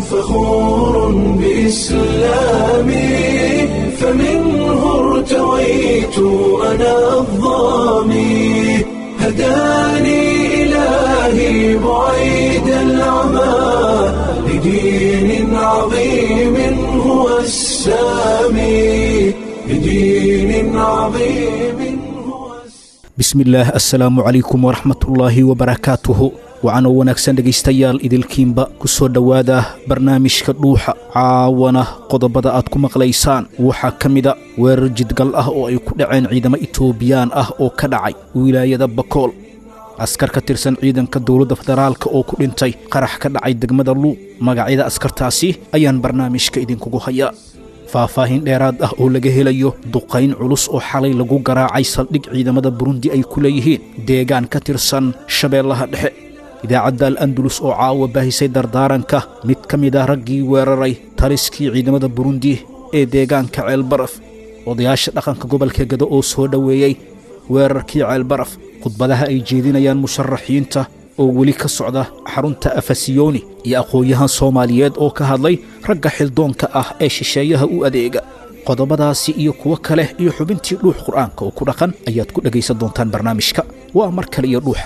فخور بإسلامي فمنه ارتويت أنا الظامي هداني إلهي بعيد العمى لدين عظيم هو السامي لدين عظيم هو السامي bismillaah assalaamu calaykum waraxmatullaahi wabarakaatuhu waxaanoo wanaagsan dhegaystayaal idilkiinba ku soo dhowaada barnaamijka dhuuxa caawana qodobada aad ku maqlaysaan waxaa ka mida weerar jidgal ah oo ay ku dhaceen ciidamo itoobiyaan ah oo ka dhacay wilaayada bakool askar ka tirsan ciidanka dowladda federaalka oo ku dhintay qarax ka dhacay degmada luuq magacyada askartaasi ayaan barnaamijka idinkugu hayaa faahfaahin dheeraad ah oo laga helayo duqayn culus oo xalay lagu garaacay saldhig ciidamada burundi ay ku leeyihiin deegaan ka tirsan shabeellaha dhexe idaacadda al andalus oo caawa baahisay dardaaranka mid ka mid ah raggii weeraray taliskii ciidamada burundi ee deegaanka ceelbaraf odayaasha dhaqanka gobolka gado oo soo dhoweeyey weerarkii ceelbaraf khudbadaha ay jeedinayaan musharaxiinta oo weli ka socda xarunta afasiyoni iyo aqoon-yahan soomaaliyeed oo ka hadlay ragga xildoonka ah ee shisheeyaha u adeega qodobadaasi iyo kuwo kale iyo xubintii dhuux qur'aanka oo ku dhaqan ayaad ku dhegaysan doontaan barnaamijka waa mar kale iyo dhuuxa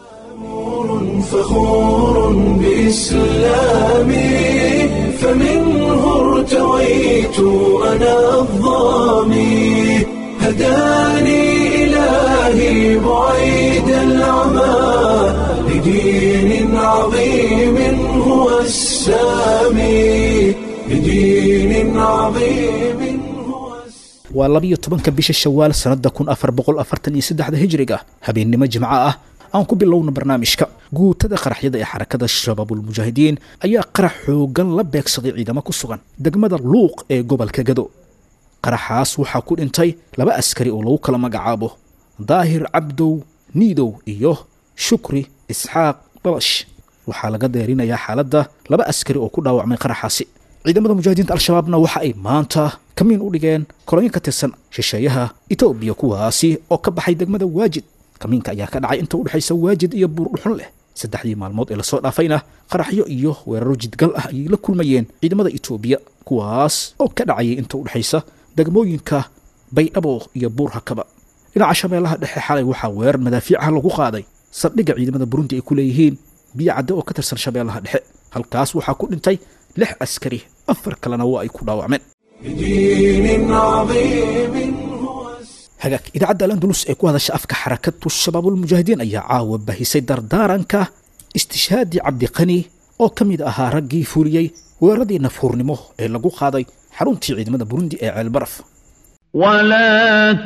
فخور بإسلامي فمنه ارتويت أنا الظامي هداني إلهي بعيد العمى لدين عظيم هو السامي لدين عظيم هو السامي waa labiyo tobanka bisha shawaal sannadda kun afar boqol afartan iyo saddexda hijriga habeennimo jimco ah aan ku bilowno barnaamijka guutada qaraxyada ee xarakada shabaabulmujaahidiin ayaa qarax xoogan la beegsaday ciidamo ku sugan degmada luuq ee gobolka gado qaraxaas waxaa ku dhintay laba askari oo lagu kala magacaabo daahir cabdow niidow iyo shukri isxaaq babash waxaa laga deerinayaa xaaladda laba askari oo ku dhaawacmay qaraxaasi ciidamada mujaahidiinta al-shabaabna waxa ay maanta kamiin u dhigeen kolonyo ka tirsan shisheeyaha etoobiya kuwaasi oo ka baxay degmada waajid kamiinka ayaa ka dhacay inta u dhexaysa waajid iyo buur dhuxun leh saddexdii maalmood ee lasoo dhaafayna qaraxyo iyo weeraro jidgal ah ayay la kulmayeen ciidamada etoobiya kuwaas oo ka dhacayay inta u dhexaysa degmooyinka baydhabo iyo buur hakaba dhinaca shabeellaha dhexe xalay waxaa weerar madaafiicaha lagu qaaday saldhigga ciidamada burundi ay ku leeyihiin biyo cadde oo ka tirsan shabeellaha dhexe halkaas waxaa ku dhintay lix askari afar kalena waa ay ku dhaawacmeen لدين عظيم هو السامي hagaag idaacadda alandulus ee ku hadasha afka xarakatu shabaabulmujaahidiin ayaa caawa bahisay dardaaranka istishhaadi cabdiqani oo ka mid ahaa raggii fuliyey weeraradii nafhuurnimo ee lagu qaaday xaruntii ciidamada burundi ee ceelbaraf ولا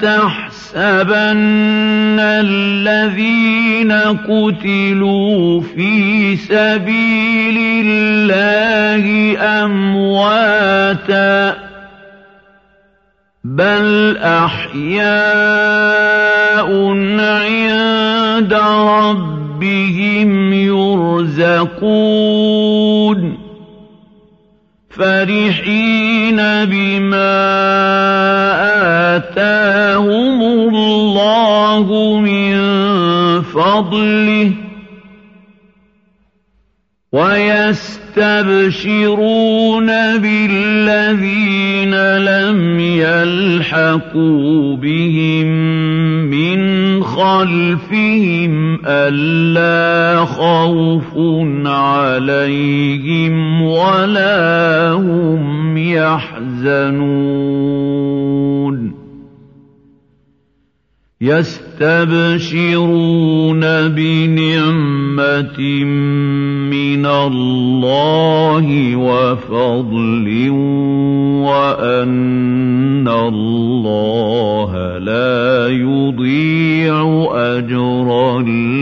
تحسبن الذين قتلوا في سبيل الله أمواتا بل أحياء عند ربهم يرزقون فرحين بما آتاهم الله من فضله ويستبشرون بالذين لم يلحقوا بهم من خلفهم ألا خوف عليهم ولا هم يحزنون يستبشرون بنعمة من الله وفضل وأن الله لا يضيع أجر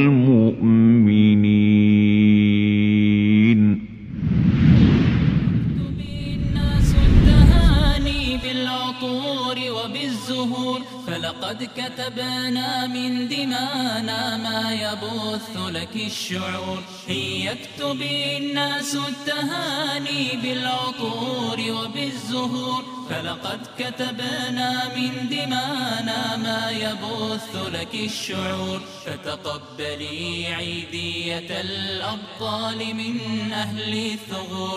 المؤمنين الناس التهاني بالعطور وبالزهور فلقد كتبنا من دمانا ما يبث لك الشعور هي يكتب الناس التهاني بالعطور وبالزهور فلقد كتبنا من دمانا ما يبث لك الشعور فتقبلي عيدية الأبطال من أهل الثغور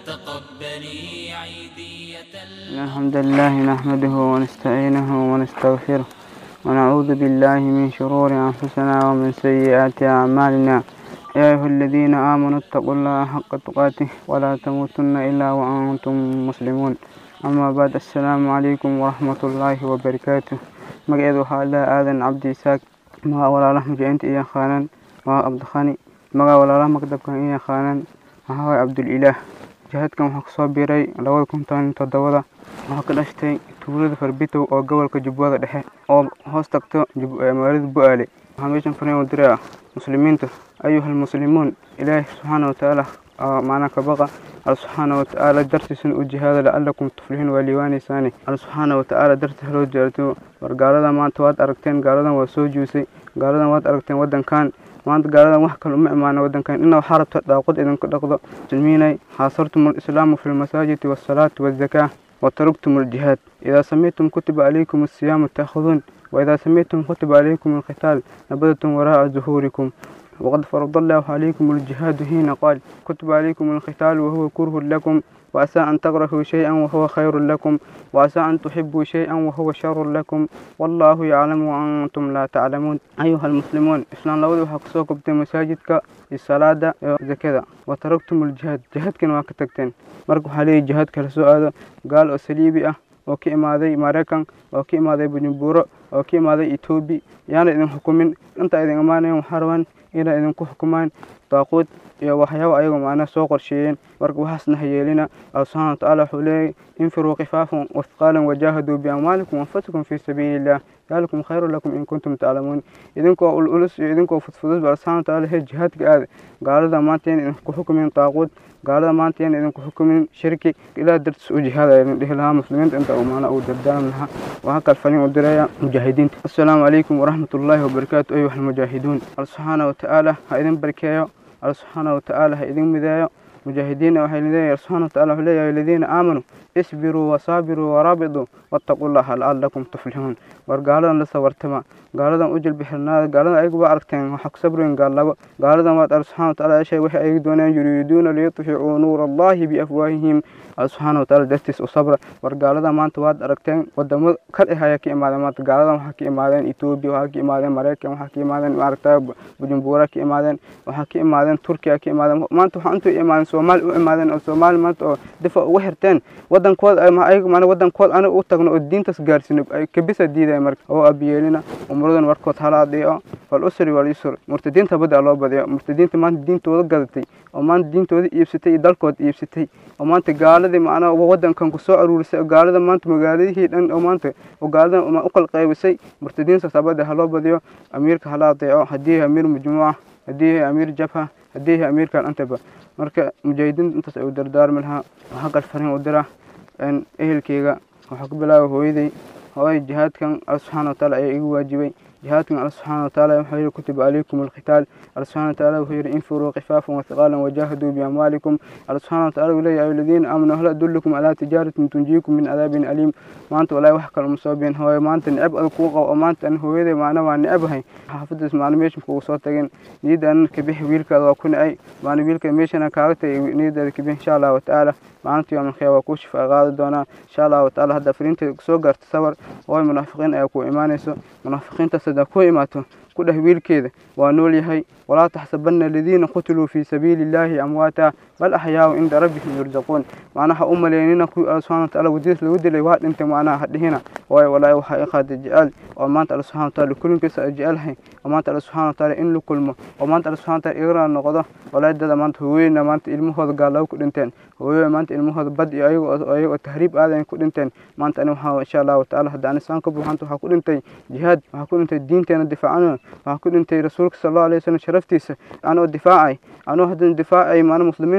فتقبلي عيدية إن الحمد لله نحمده ونستعينه ونستغفره ونعوذ بالله من شرور أنفسنا ومن سيئات أعمالنا يا أيها الذين آمنوا اتقوا الله حق تقاته ولا تموتن إلا وأنتم مسلمون أما بعد السلام عليكم ورحمة الله وبركاته magaceedu waxaa ilaha aadan cabdi isaaq magaca walaalaha mujaciinta iyo yaqaanaan waa cabdikhani magaca walaalaha maktabkan iyo yaqaanaan waxaa waye cabdulilaah jihaadkan waxaa kusoo biiray labada kun toban iyo toddobada waxaa ka dhashtay tuulada farbitow oo gobolka jubbada dhexe oo hoos tagto magaalada bu-aale waxaa meeshan fariin u diray ah muslimiinta ayuha almuslimuun ilaahi subxaana watacaala macnaa ka baqa alla subxaana watacaala dartiisana u jihaada lacalakum tuflixiin waa liiwaanaysaani alla subxaana watacaala dartiisa loo jeerto war gaalada maanta waad aragteen gaaladan waa soo juusay gaaladan waad aragteen wadankan maanta gaaladan wax kale uma imaana wadankan ina waxaa rabta daaqod idinku dhaqdo muslimiinay xaasartum alislaamu fi lmasaajidi waasalaati waazaka وتركتم الجهاد إذا سميتم كتب عليكم الصيام تأخذون وإذا سميتم كتب عليكم القتال نبذتم وراء ظهوركم وقد فرض الله عليكم الجهاد حين قال كتب عليكم القتال وهو كره لكم وعسى أن تكرهوا شيئا وهو خير لكم وعسى أن تحبوا شيئا وهو شر لكم والله يعلم وأنتم لا تعلمون أيها المسلمون إسلام لو waxaa kusoo gubtay masaajidka iyo salaada iyo zakada wataraktum aljihaad jihaadkana waa ka tagteen marka waxaa leeyahy jihaad kala soo aado gaal oo saliibi ah oo ka imaaday maraykan oo ka imaaday bujumburo oo ka imaaday etoobi yaana idin xukumin inta idin imaanayan waxaa rabaan inay idinku xukumaan daaquud iyo waxyaaba ayagoo macnaha soo qorsheeyeen marka waxaasna hayeelina alla subxana watacaala wuxuu leeyahy infiruu khifaafan wathqaalan wajaahaduu biamwaalikum wanfusikum fii sabiili illah dalikum khayru lakum in kuntum taclamuun idinkoo ululus iyo idinkoo fudfudus ba alla subxana watacaala he jihaadka aada gaalada maanta yan idinku xukumin daaquud gaalada maanta yan idinku xukumin shirki ilaah dartiis u jihaada idin dhihi lahaa muslimiinta inta uu macnaa uu dardaarmi lahaa waxaa kal faliin u diraya mujaahidiinta assalaamu calaykum waraxmat ullaahi wabarakaatu ayuha almujaahiduun alla subxaana watacaala ha idin barkeeyo alla subxaana watacaala ha idin mideeyo mujaahidiinna waxay leeyahay subxana wataala wuxuu leeyahay aladiina aamanuu isbiruu wasaabiruu waraabituu wattaquu llaha lacalakum tuflixuun war gaaladan la sawartama gaaladan u jilbixirnaada gaaladan ayagu waa aragteen waxaa ku sabriyen gaallabo gaaladan waad alla subxana wataala eshay waxay ayagu dooneen yuriiduuna liyutficuu nuura allahi biafwaahihim alla subxaana wataala dartiis u sabra war gaaladan maanta waad aragteen wadamo kal ah ayaa ka imaadeen maanta gaaladan waxaa ka imaadeen etoobiya waxaa ka imaadeen maraykan waxaa ka imaadeen maaragta bujumbura ka imaadeen waxaa ka imaadeen turkiya ka imaadeen maanta waxaa intuu imaadeen soomaali u imaadeen oo soomaali maanta oo difa uga xirteen wadankooda ayaga maana wadankooda aniga u tagno oo diintaas gaarsino ay kabisa diidaya marka oo abiyeelina umuradan warkood hala adeeco wal usri wal yusr murtadiinta badda loo badiyo murtadiinta maanta diintooda gadatay oo maanta diintooda iibsatay iyo dalkooda iibsatay oo maanta gaaladii macnaha wadankan ku soo aruurisay oo gaalada maanta magaaladihii dhan oo maanta oo gaaladan u qalqaybisay murtadiinta sabada ha loo badiyo amiirka hala adeeco haddii amiir majmuuca haddii amiir jabha haddii amiirkan antaba marka mujaahidiinta intaas ay u dardaarmi lahaa waxaa kal fariin u dira ehelkeyga waxaa ku bilaaba hooyaday hooy jihaadkan alla subxaana wataala ayaa igu waajibay jihaadkan alla subxaana wataala wuxuu yihi kutiba calaykum alqitaal alla subxaana wataala wuxuu yihi infiruu khifaafan wathaqaalan wajaahaduu biamwaalikum alla subxaana wataala wuxuu leeyahay aladiina aamanuu hal adullukum calaa tijaaratin tunjiikum min cadaabin aliim maanta walaahi wax kale uma soo biin hooyo maanta nicab adag kuu qabo oo maanta an hooyaday macna waa nicabahay xaafadaas macna meeshan kugu soo tagin niyadda anan kabixi wiilkaada waa ku nicay macna wiilka meeshana kaaga tagay niyaddaada kabixi insha allahu watacaala maalinta yoomal khiyaam waa kuu shifaa qaadi doonaa insha allahu watacaala hadda fariinteeda soo gaarta sawar hooy munaafiqiin ayaa ku imaanayso munaafiqiintaas haddaa ku imaato ku dheh wiilkeeda waa nool yahay walaa taxsabana aladiina qutiluu fii sabiili illaahi amwaata bal axyaau cinda rabbihim yurzaquun macnaha u maleynina kuwii alla subxana wataala wadiis lagu dilay waa dhintay macnaha ha dhihina waayo walaahi waxaa i qaaday jecel oo maanta alla subxana wataala kulinkiisa a jecelhay oo maanta alla subxana wataala in la kulmo oo maanta alla subxana wataala igana noqdo walaadada maanta hooyeyna maanta ilmahooda gaalaabo ku dhinteen hooyoy maanta ilmahooda bad iyo ayago ayagoo tahriib aadayn ku dhinteen maanta ani waxaa insha allahu watacaala hadda aan isaan ka buuxanta waxaa ku dhintay jihaad waxaa ku dhintay diinteena difaacana waxaa ku dhintay rasuulka sala allahu alayhi wasallam sharaftiisa anoo difaacay anoo haddana difaacay maana muslimiinta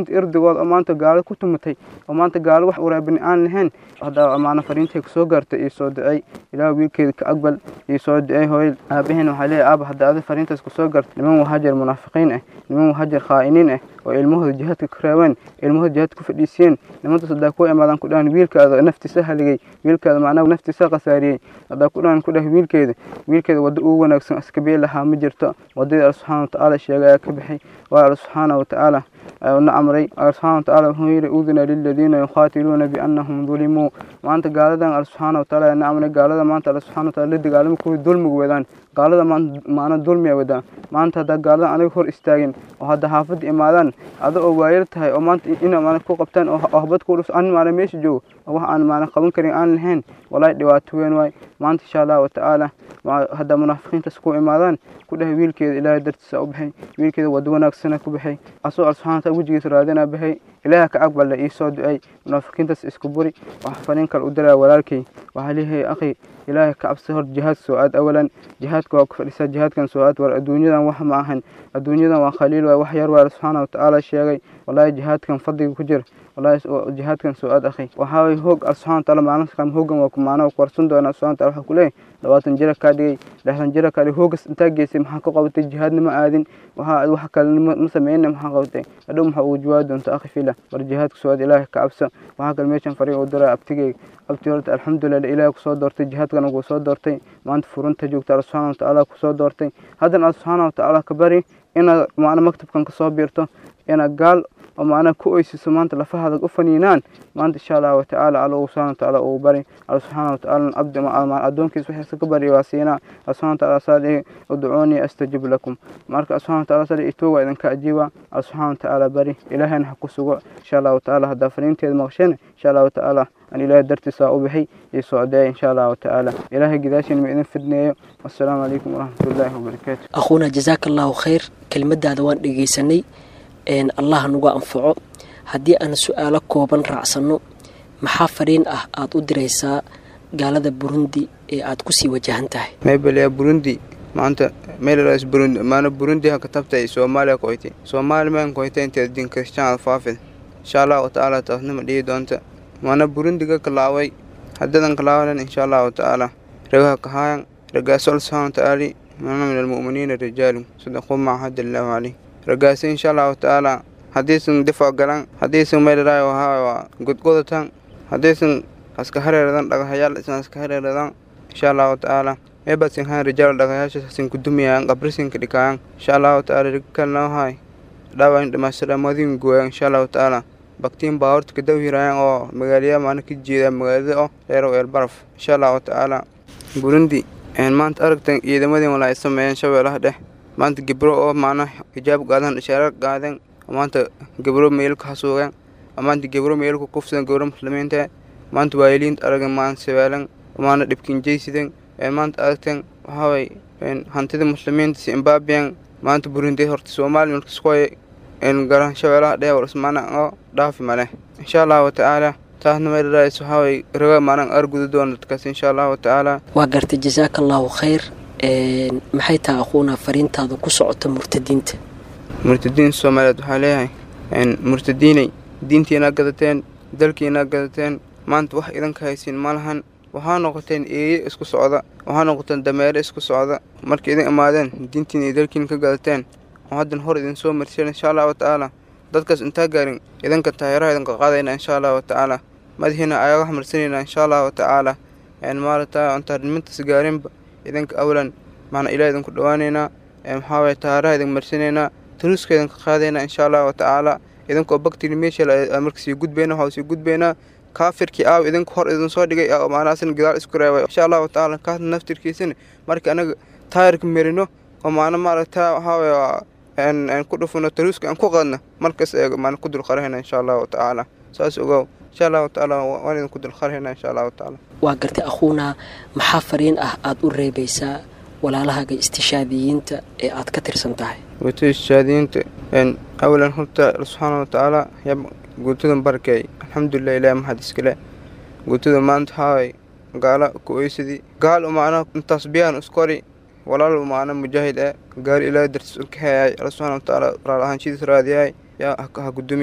maanta irdigooda oo maanta gaalo ku tumatay oo maanta gaalo wax waraabini aan lahayn hadda maana fariintay kusoo gaartay iyo soo ducey ilaah wiilkeeda ka aqbal iyo soo ducey hooyad aabaheen waxaa leeyahay aaba hadda adi fariintaas kusoo gaartay niman wahajar munaafiqiin ah niman wahajar khaa'iniin ah oo ilmahooda jihaadka ka reebeen ilmahooda jihaadka ku fadhiisiyeen nimantaas haddaa ku imaadaan ku dhahan wiilkaada naftiisa haligay wiilkaada macnaha naftiisa khasaariyey haddaa ku dhahan ku dhah wiilkeeda wiilkeeda waddo ugu wanaagsan iskabee lahaa ma jirto waddadii alla subxaana watacaala sheegay ayaa ka baxay waa alla subxaana watacaala na amray alla subxaana watacaala wuxuu yidhi udina liladiina yuqaatiluuna biannahum dulimuu maanta gaaladan alla subxaana watacaala ayaa na amray gaalada maanta alla subxaana wataala la dagaalama kuwii dulmiga wadaan gaalada maanta maana dulmiya wadaan maanta haddaa gaalada aniga hor istaagin oo hadda xaafadda imaadaan ada oo waayar tahay oo maanta ina maana ku qabtaan oo habad ku dhus an maana meesha joogo oo wax aan maana qaban karin aan lahayn walaahi dhibaato weyn waay maanta insha allahu watacaala hadda munaafiqiintaas ku imaadaan ku dhahay wiilkeeda ilaahay dartiisa u baxay wiilkeeda waddo wanaagsana ku baxay asoo alla subxana wataala wejigiisa raadinaa baxay ilaaha ka aqballa ii soo ducay munaafiqiintaas isku buri wax fariin kale u diraa walaalkay waxaa leeyahay akhi ilaahay ka cabsi hor jihaad soo aad awalan jihaadka waa ku fadhisaa jihaadkan soo aad war adduunyadan wax ma ahan adduunyadan waa khaliil waay wax yar waa alla subxaana watacaala sheegay walaahi jihaadkan fadliga ku jir والله جهاد سؤال أخي وحاوي هوج سبحانه وتعالى معنا كم هوج وكمعنا وقرصون دونا سبحانه وتعالى حكولي لواتن جرا كادي لحن جرا كادي هوج انتاج جسم حق قوت الجهاد نما آذن وها وحكى مسمعين نما حق قوت أدوم حق وجواد أنت أخي فيلا والجهاد سؤال إله كعبسة وهاك الميشن فريق ودرا أبتجي abti horta alxamdulilah ilaahay kusoo doortay jihaadkana kuu soo doortay maanta furunta joogta alla subxaana watacaala kusoo doortay haddana alla subxaana watacaala ka bari inaad macna maktabkan kasoo biirto inaad gaal oo macnaha ku oysiso maanta lafahaada u faniinaan maanta insha allah watacaala alla subxaana watacaala uu bari alla subxaana watacaala abdi addoonkiisa wixiisa ka bari waa siinaa alla subxaana watacaala saa dhihi udcuunii astajib lakum marka alla subxaana watacaala saa dhihi itooga idinka ajiiba alla subxaana watacaala bari ilaahayna ha ku sugo insha allah watacaala haddaa fariinteeda maqsheen insha allah watacaala أن إله درت أبحي يسوع إن شاء الله تعالى إله قداش من فدني والسلام عليكم ورحمة الله وبركاته أخونا جزاك الله خير كلمة هذا وان دقيسني إن الله نقا أنفعه هدي أنا سؤالك كوبان رعسنو maxaa fariin ah aad u diraysaa gaalada burundi ee aad kusii wajahan tahay maybaliya burundi maanta meelaas burundi maana burundi ha katabtay soomaaliya koytay soomaali maan koytay inteed din kristaan faafid insha allahu tacaala taasnima dhihi doonta maana burundiga kalaaway haddadan kalaawalan insha allahu tacaala ragaha kahaayan ragaasol subxaana watacaali maana min almu'miniina rijaalun sadaquu maa hadda allahu caleyh ragaasi insha allahu tacaala haddaysan difac galan haddaysan meelaraay waa godgodatan haddaysan aska hareeradan dhagahayaal isan aska hareeradan insha allahu tacaala meebasin haan rijaal dhagayaashasin kudumayaan qabrisinka dhikaayan insha allahu tacaala rigalnahay dhaawayn dhamaystiramadin gooyan insha allahu tacaala baktiin baa horta kadaw hiraayan oo magaaliya maana ka jeeda magaalada oo dheerow eel baraf insha allahu tacaala burundi maanta aragtan ciidamadii walaa ay sameeyeen shabeelaha dhex maanta gebro oo maana hijaab qaadan ishaara qaadeen maanta gebro meelka hasuuqeen maanta gebro meelka kufsan gebro muslimiinta maanta waayiliinta aragan maanta sabeelan maana dhibkin jeysideen maanta aragteen waxaaway hantida muslimiinta zimbabwean maanta burundi horta soomaali markaskoy garan shabeelaha dheewar ismaana oo dhaafi male insha allahu tacaala taasna meelaraas waxaaway raga maanan arguda doona dadkaas insha allahu tacaala waa gartay jasaaka allahu khayr maxay tahay aquuna fariintaada ku socota murtadiinta murtadiin soomaaliyeed waxaa leeyahay murtadiinay diintiinaa gadateen dalkiinaa gadateen maanta wax idanka haysiin ma lahan waxaa noqoteen eeye isku socda waxaa noqoteen dameere isku socda markay idin imaadeen diintiin iyo dalkiin ka gadateen oo haddan hor idin soo marseen insha allahu tacaala dadkaas intaa gaarin idinka taayaraha idinka qaadayna insha allahu tacaala madaxiina ayaga marsanayna insha allahu tacaala maarata intaa dhimintaas gaarinba idinka awlan macna ilaah idinku dhawaanaynaa maxaawaye taayaraha idin marsanaynaa taruuska idinka qaadayna insha allahu tacaala idinkoo baktiga meesha marka sii gudbayna waxaa sii gudbaynaa kaafirkii aaw idinka hor idin soo dhigay maanaasina gadaal isku reebay insha allahu tacaala kaas naftirkiisana marka anaga taayarka merino oo maana maaragta waxaawaye ku dhufano taruuska aan ku qaadna markas maan ku dulqarahayna insha allahu tacaala saas ogow insha allahu tacaala waan idin ku dulqarahayna insha allahu tacaala waa gartay akhuuna maxaa fariin ah aada u reebaysaa walaalahaaga istishaadiyiinta ee aad ka tirsan tahay guutada istishaadiyiinta awalan horta subxaana watacaala yaa guutadan barkeey alxamdulilah ilaah maxad iskale guutada maanta haaway gaala ku oysadii gaal umaana intaas biyaan iskori walaal umaana mujaahid ee gaal ilaahay dartiis u kaxeeyay alla subxaana watacaala raal ahaanshidiis raadiyay yaa ha gudumi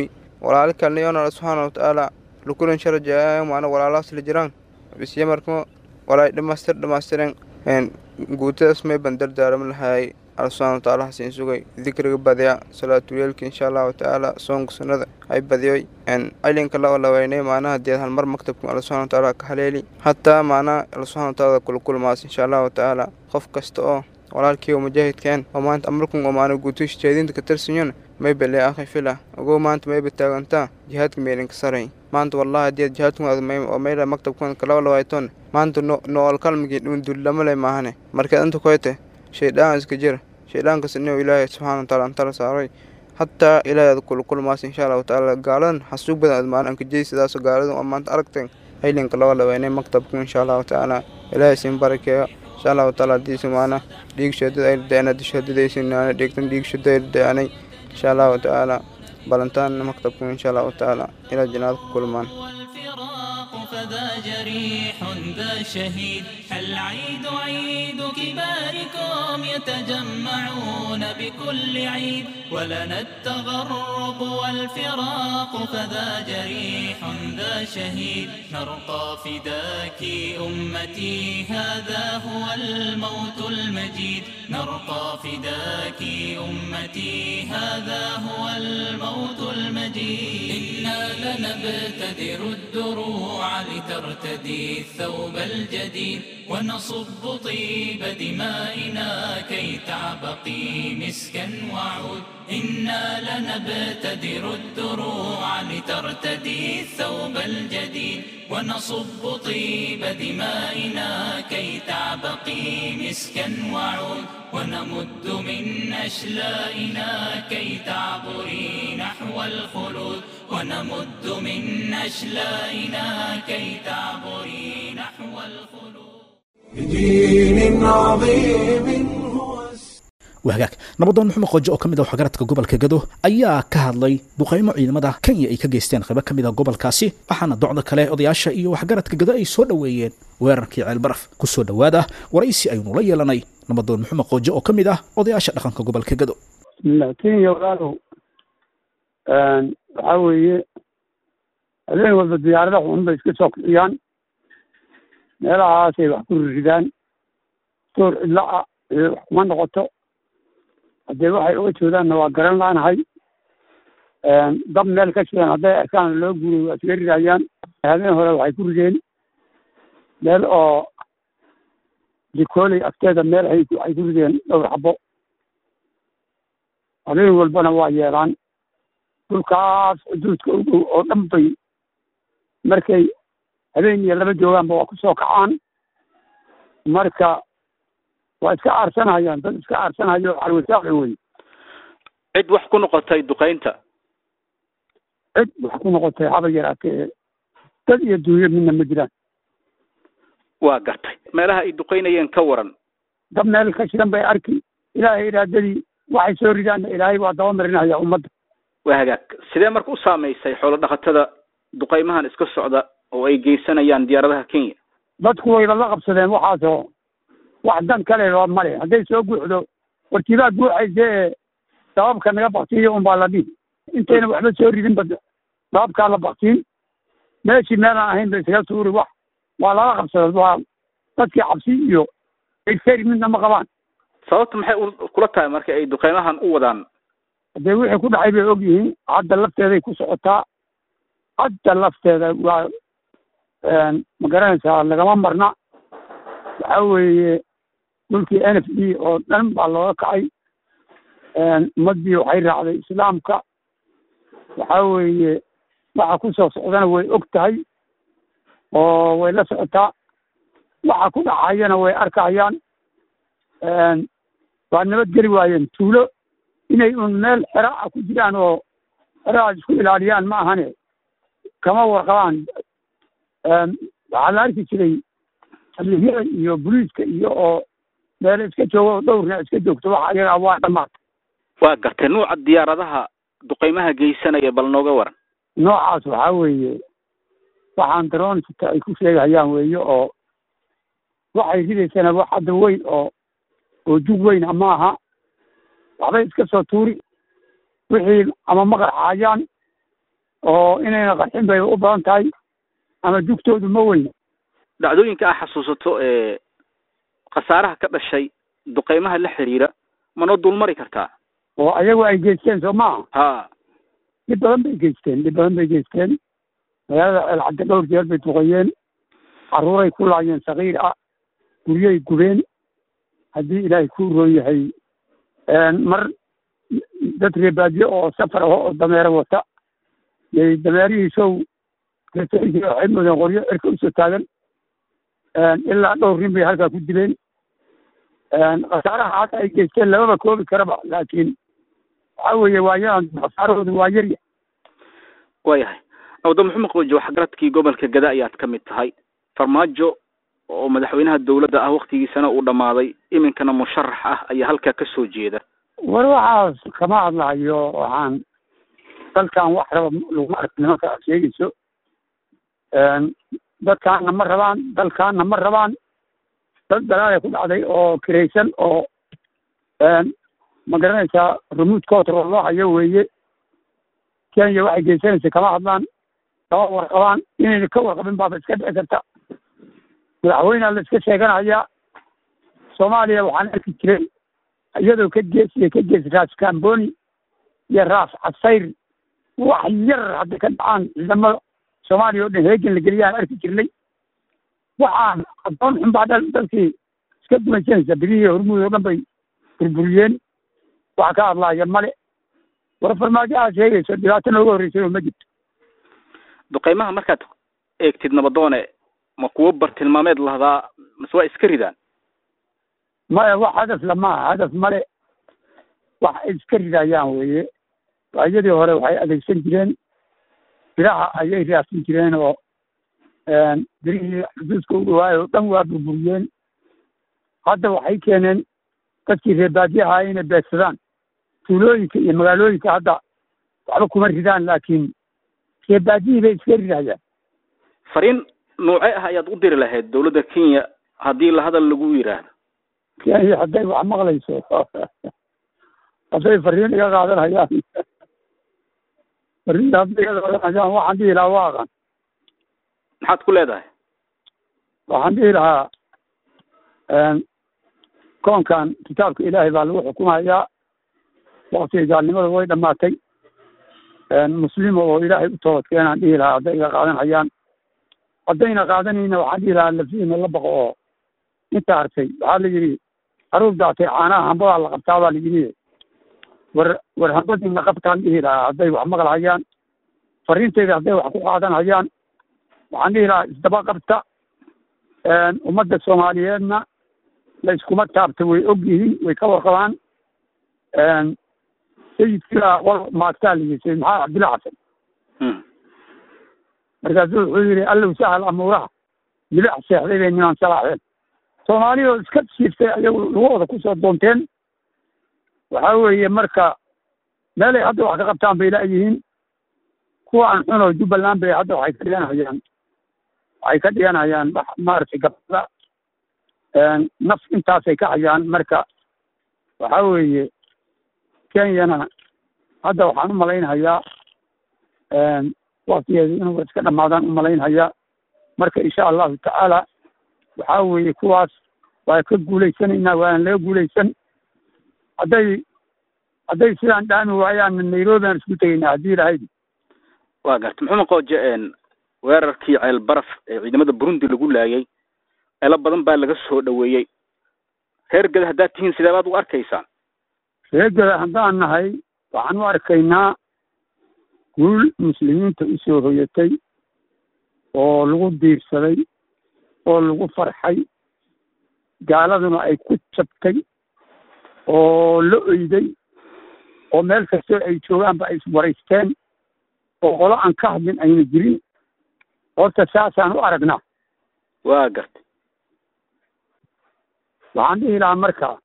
walaalo kalena yoona alla subxaana watacaala lukulan sharajaayo maana walaalahaas la jiraan bisye markamo walaay dhamaystir dhamaystiren guutadaas may ban dardaarama lahaayay alla subxaana watacaala hasiin sugay dikriga badiya salaatuleelka insha allahu tacaala soonka sunnada hay badiyoy cilinka la olaweynay maanaha deed halmar maktabka alla subxana watacaala ka haleeli hataa maanaha alla subxana watacaala kula kulmaas insha allahu tacaala qof kasta oo walaalkii oo mujaahidkeen oo maanta amarkun oo maana guutush jeedinta ka tirsanyon may bele akhi fila ogow maanta mayba taagantaa jihaadka meelinka saray maanta wallahi haddii jihaadkun oo mayla maktabkan kala lawayton maanta nool kalmigii dhundulama le maahane markaad inta koyte shaydaan iska jira shayddaankas inuu ilaahay subxana wataala antala saaray hataa ilaahay aad kula kulmaas insha allahu tacaala gaaladan xasuug badan aad maana ankajey sidaasoo gaaladan oo maanta aragteen haylinka laga laweynay maktabku insha allahu tacaala ilaahay siin barakeeyo insha allahu tacaala hadiisa maana dhiig shadada ay daana dishadadaysinaan dhigtan dhiig shada ay daanay insha allahu tacaala balantaan maktabku insha allahu tacaala ilaa jinaad ku kulmaan فذا جريح ذا شهيد العيد عيد كباركم يتجمعون بكل عيد ولنا التغرب والفراق فذا جريح ذا شهيد نرقى فداك أمتي هذا هو الموت المجيد نرقى فداك أمتي هذا هو الموت المجيد إنا لنبتدر الدروع لترتدي الثوب الجديد ونصب طيب دمائنا كي تعبقي مسكا وعود إنا لنبتدر الدروع لترتدي الثوب الجديد ونصب طيب دمائنا كي تعبقي مسكا وعود ونمد من أشلائنا كي تعبري نحو الخلود ونمد من أشلائنا كي تعبري نحو الخلود بدين عظيم هو wahagaag nabadoon maxamed qojo oo ka mid ah waxgaradka gobolka gado ayaa ka hadlay duqaymo ciidamada kenya ay ka geysteen qaybo ka mid ah gobolkaasi waxaana docda kale odayaasha iyo waxgaradka gado ay soo dhoweeyeen weerarkii ceelbaraf ku soo dhowaada waraysi aynu la yeelanay nabadoon maxamed qojo oo ka mid ah odayaasha dhaqanka gobolka gado bismillah kenya walaalow waxaa weeye habeen walba diyaarada xun bay iska soo kiciyaan meelahaasay wax ku ridaan door cidla ah ee wax kuma noqoto haddee waxay uga joodaanna waa garan laanahay dab meel ka shidan hadday arkaan loo guuray waa iska ridayaan habeen hore waxay ku rideen meel oo jikooley agteeda meel ay waxay ku rideen dhowr xabo habeen walbana waa yeelaan dhulkaas xuduudka u dhow oo dhan bay markay habeen iyo laba joogaanba waa ku soo kacaan marka waa iska aarsanayaan dad iska aarsanayo carwisaaqi wey cid wax ku noqotay duqaynta cid wax ku noqotay haba yaraatee dad iyo duunyo midna ma jiraan waa gartay meelaha ay duqaynayeen ka waran dab meel ka shidan bay arki ilaahay iraadadii waxay soo ridaanna ilaahay waa daba marinaya ummadda waa hagaag sidee marka u saamaysay xoolo dhaqatada duqaymahan iska socda oo ay geysanayaan diyaaradaha kenya dadku wayba la qabsadeen waxaasoo wax dan kale loo male hadday soo guuxdo wartiibaa guuxaysa ee sababka naga baktiyo unbaa la dhihi intayna waxba soo ridin ba sababkaa la baktiin meeshii meelaan ahayn ba isaga suuri wax waa lala qabsada waa dadkii cabsi iyo erseri midna ma qabaan sababta maxay u- kula tahay marka ay duqeymahan u wadaan haddee wixii ku dhacay bay og yihiin hadda lafteeday ku socotaa hadda lafteeda waa ma garanaysaa lagama marna waxa weeye dhulkii n f d oo dhan baa looga kacay ummaddii waxay raacday islaamka waxa weeye waxa ku soo socdana way og tahay oo way la socotaa waxa ku dhacayana way arkayaan waa nabadgeli waayeen tuulo inay un meel xera ah ku jiraan oo xerahaas isku ilaaliyaan ma ahane kama warqabaan waxaa la arki jiray saldhigyada iyo boliiska iyo oo meel iska joogo oo dhowrna iska joogto waxa iyagaa waa dhamaatay waa gartay nuuca diyaaradaha duqeymaha geysanaya bal nooga waran noocaas waxaa weeye waxaan daroonsita ay ku sheegayaan weeye oo waxay ridaysana wax hadda weyn oo oo jug weyn ama aha waxbay iska soo tuuri wixii ama maqar xaayaan oo inayna qarxin bay u badan tahay ama jugtoodu ma weyna dhacdooyinka aa xasuusato ee khasaaraha ka dhashay duqeymaha la xiriira manoo dulmari kartaa oo ayagu ay geysteen soo maaha ha dhib badan bay geysteen dhib badan bay geysteen magaalada ceelcadde dhowr jeer bay duqeeyeen carruuray ku laayeen sakiir ah guryay gubeen haddii ilaahay ku roon yahay mar dad reebaadyo oo safar aho oo dameero wata yay dameerihiisow reetooyinkii waxay moodeen qoryo cirka usoo taagan ilaa dhowr nin bay halkaa ku dileen khasaaraha hadda ay geysteen lamaba koobi karaba laakiin waxa weeye waayadan khasaarahoodu waa yarya waayahay awda maxamed qoojo waxgaradkii gobolka gada ayaad ka mid tahay farmaajo oo madaxweynaha dawladda ah waktigiisana uu dhammaaday iminkana musharax ah ayaa halkaa ka soo jeeda war waxaas kama hadlahayo waxaan dalkan wax raba laguma ark nimanka aad sheegayso dadkaana ma rabaan dalkaana ma rabaan dad dalaala ku dhacday oo kiraysan oo ma garanaysaa remote control loo hayo weeye kenya waxay geysanaysa kama hadlaan kama warqabaan inayna ka warqabin baaba iska dhici karta madaxweynea la iska sheeganayaa soomaaliya waxaan arki jiray iyadoo ka geesiya ka gees raas camboni iyo raas casayr wax yar hadday ka dhacaan ciidamada soomaaliya oo dhan heegan la geliyaan arki jirnay waxaan addoon xun baa dal dalkii iska gumaysanaysa birihii hormuud oo dhan bay burburiyeen wax ka hadlaaya male war farmaajo aad sheegayso dhibaato nooga horreysay oo ma jirto duqeymaha markaad eegtid nabadoone ma kuwo bartilmaameed lahdaa mase waa iska ridaan maya wax hadaf lamaha hadaf male wax ay iska ridayaan weeye waayadii hore waxay adeegsan jireen biraha ayay raadsan jireen oo birihii xuduudka u dhawaayo o dhan waa burburiyeen hadda waxay keeneen dadkii reebaadiyaha inay beegsadaan tuulooyinka iyo magaalooyinka hadda waxba kuma ridaan laakiin reebaadiyii bay iska ridayaan fariin noocee ah ayaad u diri lahayd dawladda kenya haddii la hadal lagu yidhaahdo kenya hadday wax maqlayso hadday fariin iga qaadanayaan fariinta hadday iga qaadanayaan waxaan dhihi lahaa waa aqan maxaad ku leedahay waxaan dhihi lahaa koonkan kitaabka ilaahay baa lagu xukumayaa waktiga gaalnimada way dhamaatay muslima oo ilaahay u toobad keenaan dhihi lahaa hadday iga qaadanayaan haddayna qaadanayna waxaan dhihi lahaa lafiina la baqo oo inta hartay waxaa la yidhi haruur daatay caanaha hambadaa la qabtaa baa la yidhi war war hambadiina qabtaan dhihi lahaa hadday wax maqlhayaan fariinteyda hadday wax ku qaadanhayaan waxaan dhihi lahaa isdaba qabta ummadda soomaaliyeedna la iskuma taabta way og yihiin way ka warqabaan sayidkiibaa qol maagtaa la yidhi sayid maxamed cabdilla xasan markaasuu wuxuu yidhi allow sahal amuuraha milic seexday bay niman salaaxeen soomaaliya oo iska shiiftay ayagu lugahooda kusoo doonteen waxa weeye marka meelay hadda wax ka qabtaan bay laayihiin kuwa aan xun oo jubbaland bay hadda waxay ka dhiganhayaan waxay ka dhiganhayaan wax maaragtay gabada naf intaasay ka hayaan marka waxa weeye kenyana hadda waxaan u malaynhayaa waktigeedu inuu iska dhamaadaan u malaynhayaa marka insha allahu tacaala waxaa weeye kuwaas waa ka guulaysanaynaa waana laga guulaysan hadday hadday sidaan dhaami waayaan nairobi aan isku tegaynaa haddii ilahayd waa garta maxamed qooje weerarkii ceel baraf ee ciidamada burundi lagu laayay ceelo badan baa laga soo dhaweeyey reer gada haddaad tihiin sidee baad u arkaysaan reegada haddaan nahay waxaan u arkaynaa guul muslimiinta usoo hoyatay oo lagu diirsaday oo lagu farxay gaaladuna ay ku jabtay oo la oyday oo meel kastoo ay joogaanba ay iswaraysteen oo qolo aan ka hadlin ayna jirin horta saasaan u aragnaa waa gartay waxaan dhihi lahaa marka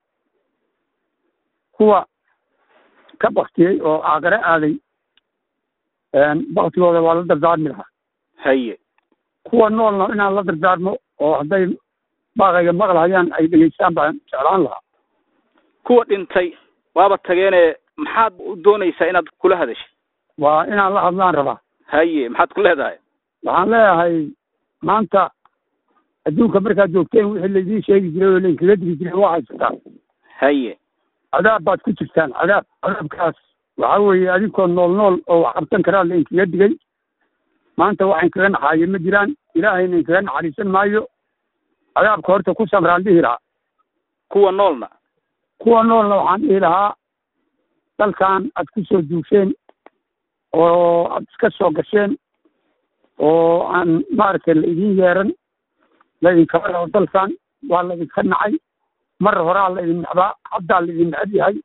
kuwa ka baktiyey oo aakare aaday baktigooda waa la dardaarmi lahaa haye kuwa noolna inaan la dardaarmo oo hadday baaqayga maqlahayaan ay dhegeystaan baan jeclaan lahaa kuwa dhintay waaba tageene maxaad u doonaysaa inaad kula hadashay waa inaan la hadlaan rabaa haye maxaad ku leedahay waxaan leeyahay maanta adduunka markaad joogteen wixii laydin sheegi jiray oo lainkaga digi jiray waa haysataan haye cadaab baad ku jirtaan cadaab cadaabkaas waxa weeye adinkoo nool nool oo wax qabsan karaa lainkaga digay maanta wax inkaga naxaayo ma jiraan ilaahayna inkaga naxariisan maayo cadaabka horta ku samraan dhihi lahaa kuwa noolna kuwa noolna waxaan dhihi lahaa dalkan aad ku soo duusheen oo aad iska soo gasheen oo aan maaragtay la idin yeeran la idinkaba rabo dalkan waa la idinka nacay mar horaa la idin necbaa haddaa la idin necab yahay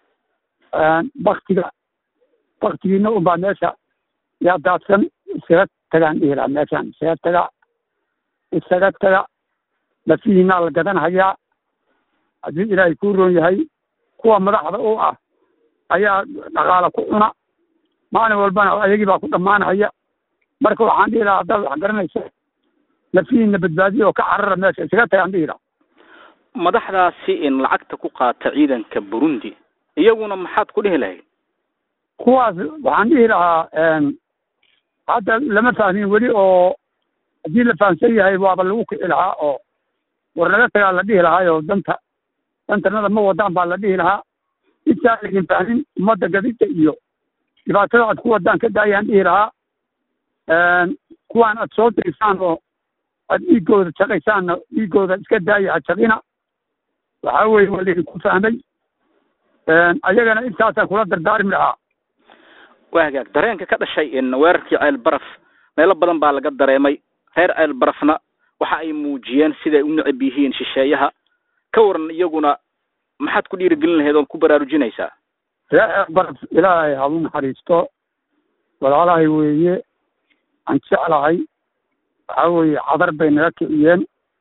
baktiga baktigiina unbaa meesha yaa daadsan iskaga tagaan dhihi lahaa meeshaan isaga taga isaga taga lafihiinaa la gadanhayaa haddii ilaahay kuu roon yahay kuwa madaxda u ah ayaa dhaqaala ku cuna maalin walbana ayagii baa ku dhammaanhaya marka waxaan dhihi lahaa haddaad wax garanayso lafihiina badbaadiya oo ka carara meesha isaga tagaan dhihi lahaa madaxdaasi in lacagta ku qaata ciidanka burundi iyaguna maxaad ku dhihi lahayd kuwaas waxaan dhihi lahaa hadda lama fahmin weli oo haddii la fahamsan yahay waaba lagu kici lahaa oo war naga tagaa la dhihi lahaa oo danta dantanada ma wadaan baa la dhihi lahaa intaan laydin fahmin ummadda gadida iyo dhibaatada aad ku wadaan ka daayaan dhihi lahaa kuwaan aad soo dirisaan oo aad dhiigooda shaqaysaanna dhiigooda iska daaya ha shaqina waxaa weeye waa laydinku fahmay ayagana intaasaan kula dardaarmi lahaa waa hagaag dareenka ka dhashay in weerarkii ceel baraf meelo badan baa laga dareemay reer ceel barafna waxa ay muujiyeen siday u necab yihiin shisheeyaha ka waran iyaguna maxaad ku dhiirigelin lahayd ood ku baraarujinaysaa reer ceel baraf ilaahay halu naxariisto walaalahay weeye aan jeclahay waxaa weeye cadar bay naga kiciyeen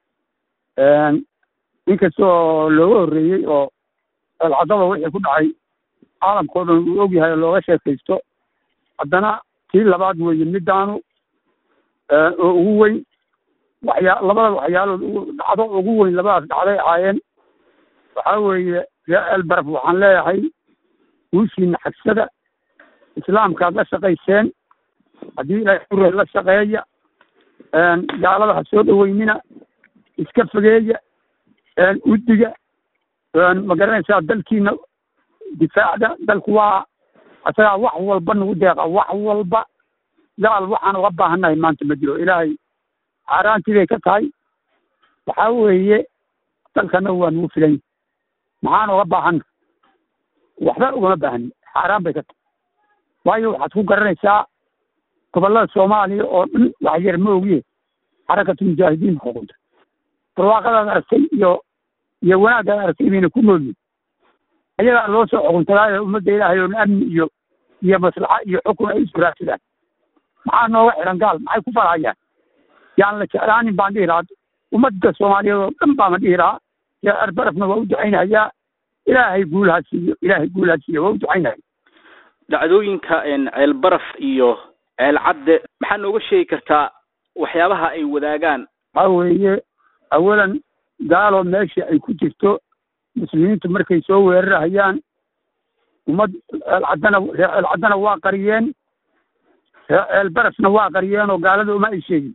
inkastoo looga horreeyey oo eelcadaba wixii ku dhacay caalamkao dhan uu og yahay oo looga sheekaysto haddana tii labaad weeye midaanu oo ugu weyn waxyaa labada waxyaalood dhacdo ugu weyn labadaas dhacday ahaayeen waxaa weeye ree elbaraf waxaan leeyahay guushiina xagsada islaamkaad la shaqayseen haddii ilaahay ure la shaqeeya gaalada ha soo dhaweynina iska fogeeya udiga ma garanaysaa dalkiina difaacda dalku waa asagaa wax walba nagu deeqa wax walba gaal waxaan uga baahannahay maanta ma jiro ilaahay xaaraantii bay ka tahay waxaa weeye dalkana waa nagu filan maxaan uga baahanna waxba ugama baahani xaaraan bay ka tahay waayo waxaad ku garanaysaa gobollada soomaaliya oo dhan wax yar ma ogiye xarakatu mujaahidiin xukunta barwaaqadaad aragtay iyo iyo wanaaggaad aragtay bayna ku noolyihin ayagaa loo soo xukuntagaayo ummadda ilaahay oon amni iyo iyo maslaxa iyo xukun ay isu raadsadaan maxaa nooga xiran gaal maxay ku farhayaan yaan la jeclaanin baan dhihi lahaa ummadda soomaaliyeed oo dhan baama dhihi lahaa yaa arbarafna waa u ducaynahayaa ilaahay guulaha siiyo ilaahay guulaha siiyo waa u ducaynaya dhacdooyinka ceel baraf iyo ceel cadde maxaa nooga sheegi kartaa waxyaabaha ay wadaagaan waxaa weeye awalan gaaloo meesha ay ku jirto muslimiintu markay soo weerarahayaan ummad ceelcaddana reer ceelcaddana waa qariyeen reer ceel barafna waa qariyeen oo gaalada uma ay sheegin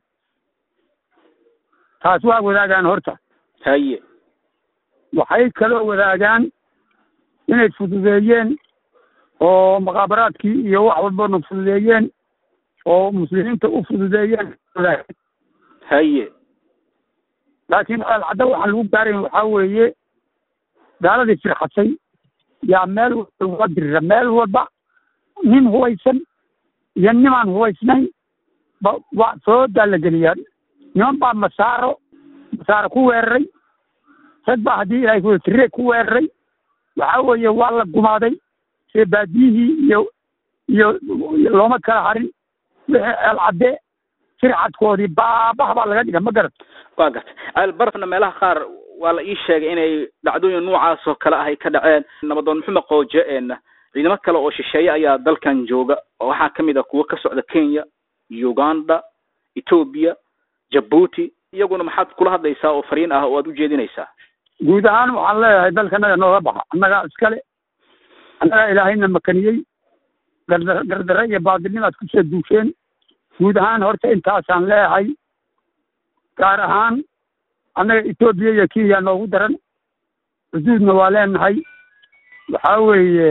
taas waa wadaagaan horta haye waxay kaloo wadaagaan inay fududeeyeen oo mukhaabaraadkii iyo wax walbana fududeeyeen oo muslimiinta u fududeeyeen wadaagaan haye laakiin ceelcadda waxaan lagu gaarayn waxaa weeye gaaladii firxatay yaa meel walba uga dirira meel walba nin hubaysan iyo nimaan hubaysnayn ba waa soodaa la geliyaa niman baa masaaro masaaro ku weeraray rag baa haddii ilaahay ku tire ku weeraray waxaa weeye waa la gumaaday see baadiyihii iyo iyo looma kala harin wixii ceelcadde firxadkoodii baabaha baa laga dhiga ma garat waa gartay ceel barafna meelaha qaar waa la ii sheegay inay dhacdooyin noocaas oo kale ah ay ka dhaceen nabadoon maxamed qooje een ciidamo kale oo shisheeye ayaa dalkan jooga oo waxaa kamid ah kuwo ka socda kenya uganda ethoobia jabuuti iyaguna maxaad kula hadlaysaa oo fariin ah oo aad ujeedinaysaa guud ahaan waxaan leeyahay dalkanaga nooga baxa annagaa iskale annagaa ilaahayna makaniyey gardar gardare iyo baadilnimaad kusoo duusheen guud ahaan horta intaasaan leeyahay gaar ahaan annaga etoobiya iyo kenya noogu daran xuduudna waa leenahay waxaa weeye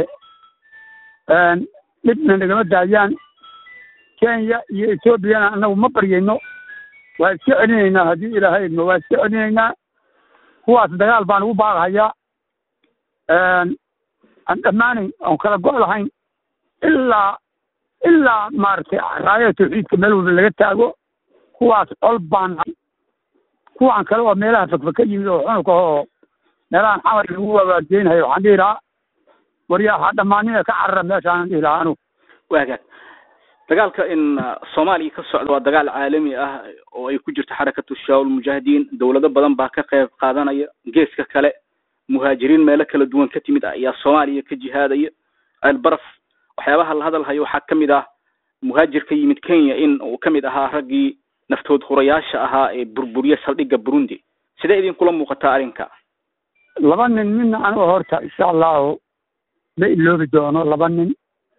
dhibna nagama daayaan kenya iyo etoobiyana annagu ma baryayno waa iska celinaynaa haddii ilaahay idmo waa iska celinaynaa kuwaas dagaal baan ugu baaqhayaa aan dhammaanayn oon kala go' lahayn ilaa ilaa maaragtay raayada tawxiidka meel walba laga taago kuwaas col baan nahay kuwaan kale oo meelaha fakfak ka yimid oo xunugka oo meelahan xamar lagu wawaajeynayo waxaan dhihi lahaa waryaa ha dhammaanina ka carara meeshaanan dhihi lahaa anugu waa hagaag dagaalka in soomaaliya ka socda waa dagaal caalami ah oo ay ku jirto xarakatu shabaab mujaahidiin dowlado badan baa ka qayb qaadanaya geeska kale muhaajiriin meelo kala duwan ka timid ah ayaa soomaaliya ka jihaadaya ceelbaraf waxyaabaha la hadalhayo waxaa ka mid ah muhaajir ka yimid kenya in uu ka mid ahaa raggii naftood hurayaasha ahaa ee burburiya saldhigga burundi sidee idinkula muuqataa arrinka laba nin midna aniga horta insha allahu ma iloobi doono laba nin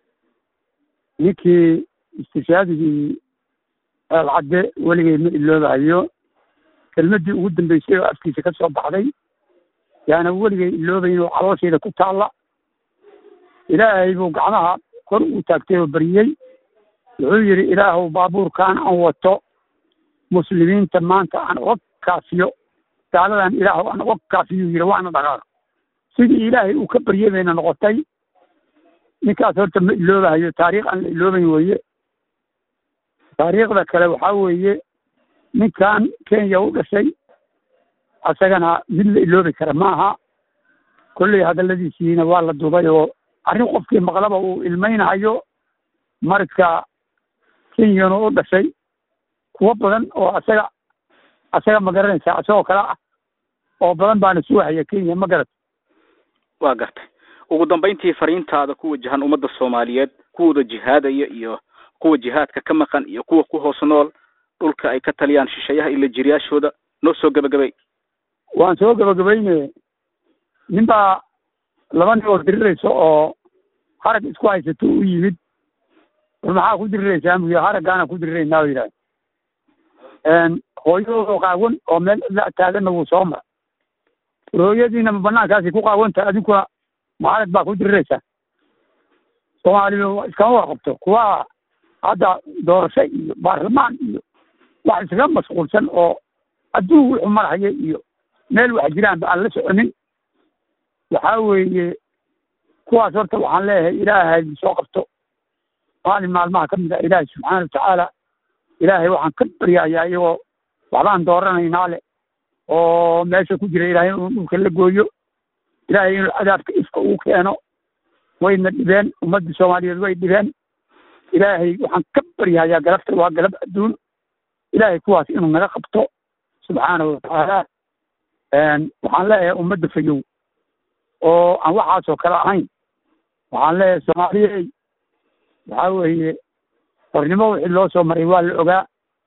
ninkii istishaadigii ceelcadde weligay ma iloobahayo kelmaddii ugu dambeysay oo afkiisa ka soo baxday yaana weligay iloobayn oo caloosheeda ku taalla ilaahay buu gacmaha kor ugu taagtay oo bariyey wuxuu yidhi ilaahuw baabuurkaan aan wato muslimiinta maanta aan uga kaafiyo gaaladan ilaahuw aan uga kaafiyuu yidhi waana dhaqaaq sidii ilaahay uu ka baryey bayna noqotay ninkaas horta ma iloobahayo taariikh aan la iloobayn weeye taariikhda kale waxaa weeye ninkan kenya u dhashay asagana mid la iloobi kara ma aha kolley hadalladiisiina waa la dubay oo arrin qofkii maqlaba uu ilmaynahayo marka kenyana u dhashay kuwo badan oo asaga asaga ma garanaysaa asagoo kale ah oo badan baana suuhaya kenya ma garat waa gartay ugu dambayntii fariintaada ku wajahan ummadda soomaaliyeed kuwooda jihaadaya iyo kuwa jihaadka ka maqan iyo kuwa ku hoos nool dhulka ay ka taliyaan shisheeyaha ila jiryaashooda noo soo gebagabay waan soo gebagabayne nin baa laba nin oo diriraysa oo harag isku haysato u yimid war maxaa ku diriraysaa muyi haraggaana ku diriraynaa yidhaah hooyadoodo qaawan oo meel cidla taaganna wuu soo mara war hooyadiina ma banaankaasi ku qaawanta adinkuna ma harag baa ku diriraysaa soomaaliya iskama warqabto kuwa hadda doorasho iyo baarlamaan iyo wax iskaga mashquulsan oo adduun wuxuu marhaya iyo meel wax jiraanba aan la soconin waxaa weeye kuwaas horta waxaan leeyahay ilaahay soo qabto maalin maalmaha ka mid ah ilaahay subxaana watacaala ilaahay waxaan ka baryayaa iyagoo waxbaan dooranaynaa le oo meesha ku jira ilaahay inuu dhulka la gooyo ilaahay inuu cadaabka ifka uu keeno wayna dhibeen ummadda soomaaliyeed way dhibeen ilaahay waxaan ka baryahayaa galabta waa galab adduun ilaahay kuwaas inuu naga qabto subxaanahu watacaala waxaan leeyahay ummadda fayow oo aan waxaasoo kale ahayn waxaan leeyahay soomaaliyey waxaa weeye hornimo wixii loo soo maray waa la ogaa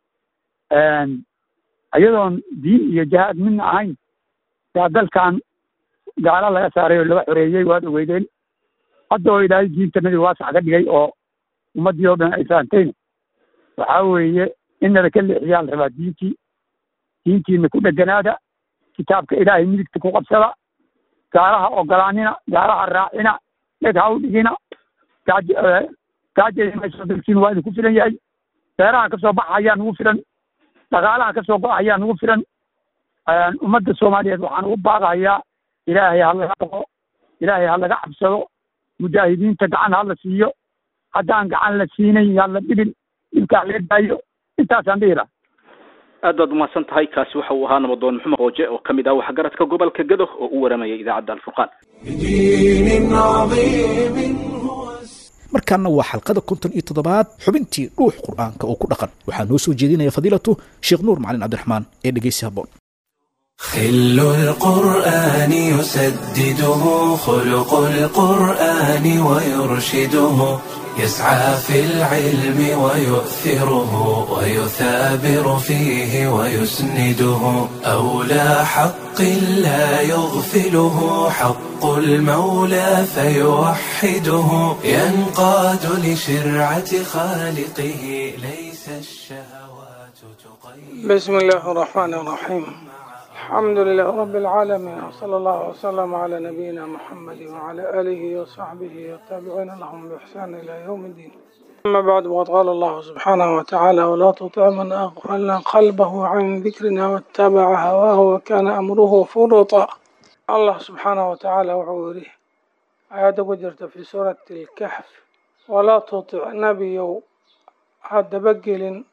iyadoon diin iyo jihaad midna ahayn yaa dalkan gaalo laga saaray oo laga xoreeyey waad ogeydeen hadda oo ilaahay diintanadii waasax ka dhigay oo ummaddii oo dhan ay fahamtayna waxaa weeye inada ka leexiyaa la rabaa diintii diintiina ku dheganaada kitaabka ilaahay midigta ku qabsada gaalaha ogolaanina gaalaha raacina dheg ha u dhigina gaaj gaajaymayso dalkiin waa idinku filan yahay beeraha ka soo baxayaa nugu filan dhaqaalaha ka soo go-ayaa nugu filan ummadda soomaaliyeed waxaan ugu baaqayaa ilaahay ha laga baqo ilaahay ha laga cabsado mujaahidiinta gacan ha la siiyo haddaan gacan la siinayn yaan la dhibin dhibkaa lee daayo intaasaan dhihi laha aad baad umahadsan tahay kaasi waxa uu ahaa nabadoon maxamed qooje oo kamid ah waxgaradka gobolka gado oo u waramayay idaacadda alfurqaan بدين عظيم هو markaana waa xalqada konton iyo toddobaad xubintii dhuux qur'aanka oo ku dhaqan waxaa noo soo jeedinaya fadiilatu sheekh nuur macalin cabdiraxmaan ee dhegeysi habboon خل القرآن يسدده خلق القرآن ويرشده يسعى في العلم ويؤثره ويثابر فيه ويسنده أولى حق لا يغفله حق المولى فيوحده ينقاد لشرعة خالقه ليس ليس الشهوات تقيد بسم الله الرحمن الرحيم الحمد لله رب العالمين وصلى الله وسلم على نبينا محمد وعلى آله وصحبه والتابعين لهم بإحسان إلى يوم الدين أما بعد وقد قال الله سبحانه وتعالى ولا تطع من أغفلنا قلبه عن ذكرنا واتبع هواه وكان أمره فرطا الله سبحانه وتعالى وعوره آيات وجرت في سورة الكهف ولا تطع نبي هذا بقل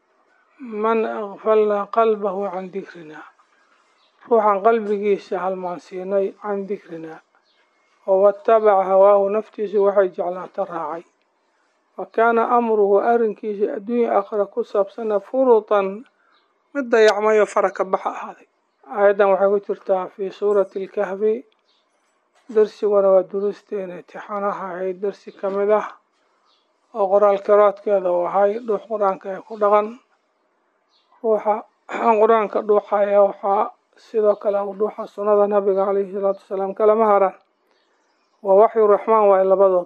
من أغفلنا قلبه عن ذكرنا روحا قلبgiisa halmaansiinay can dikrinaa oo watabaca hawaahu naftiisa waxay jeclaata raacay wa kaana amruhu arrinkiisa adduunya aakhira ku saabsana furutan mid dayacmayo fara ka baxa ahaaday aayaddan waxay ku jirtaa fii suurati alkahfi darsiguna waa durusteena intixaanaha ahayd darsi ka mid ah oo qoraal karaadkeeda uu ahay dhuux qur-aanka ee ku dhaqan ruuxa qur-aanka dhuuxaya waxaa sidoo kale u dhuuxa sunnada nabiga calayhi salaatu wasalaam kalama haran waa waxyu raxmaan waaye labadood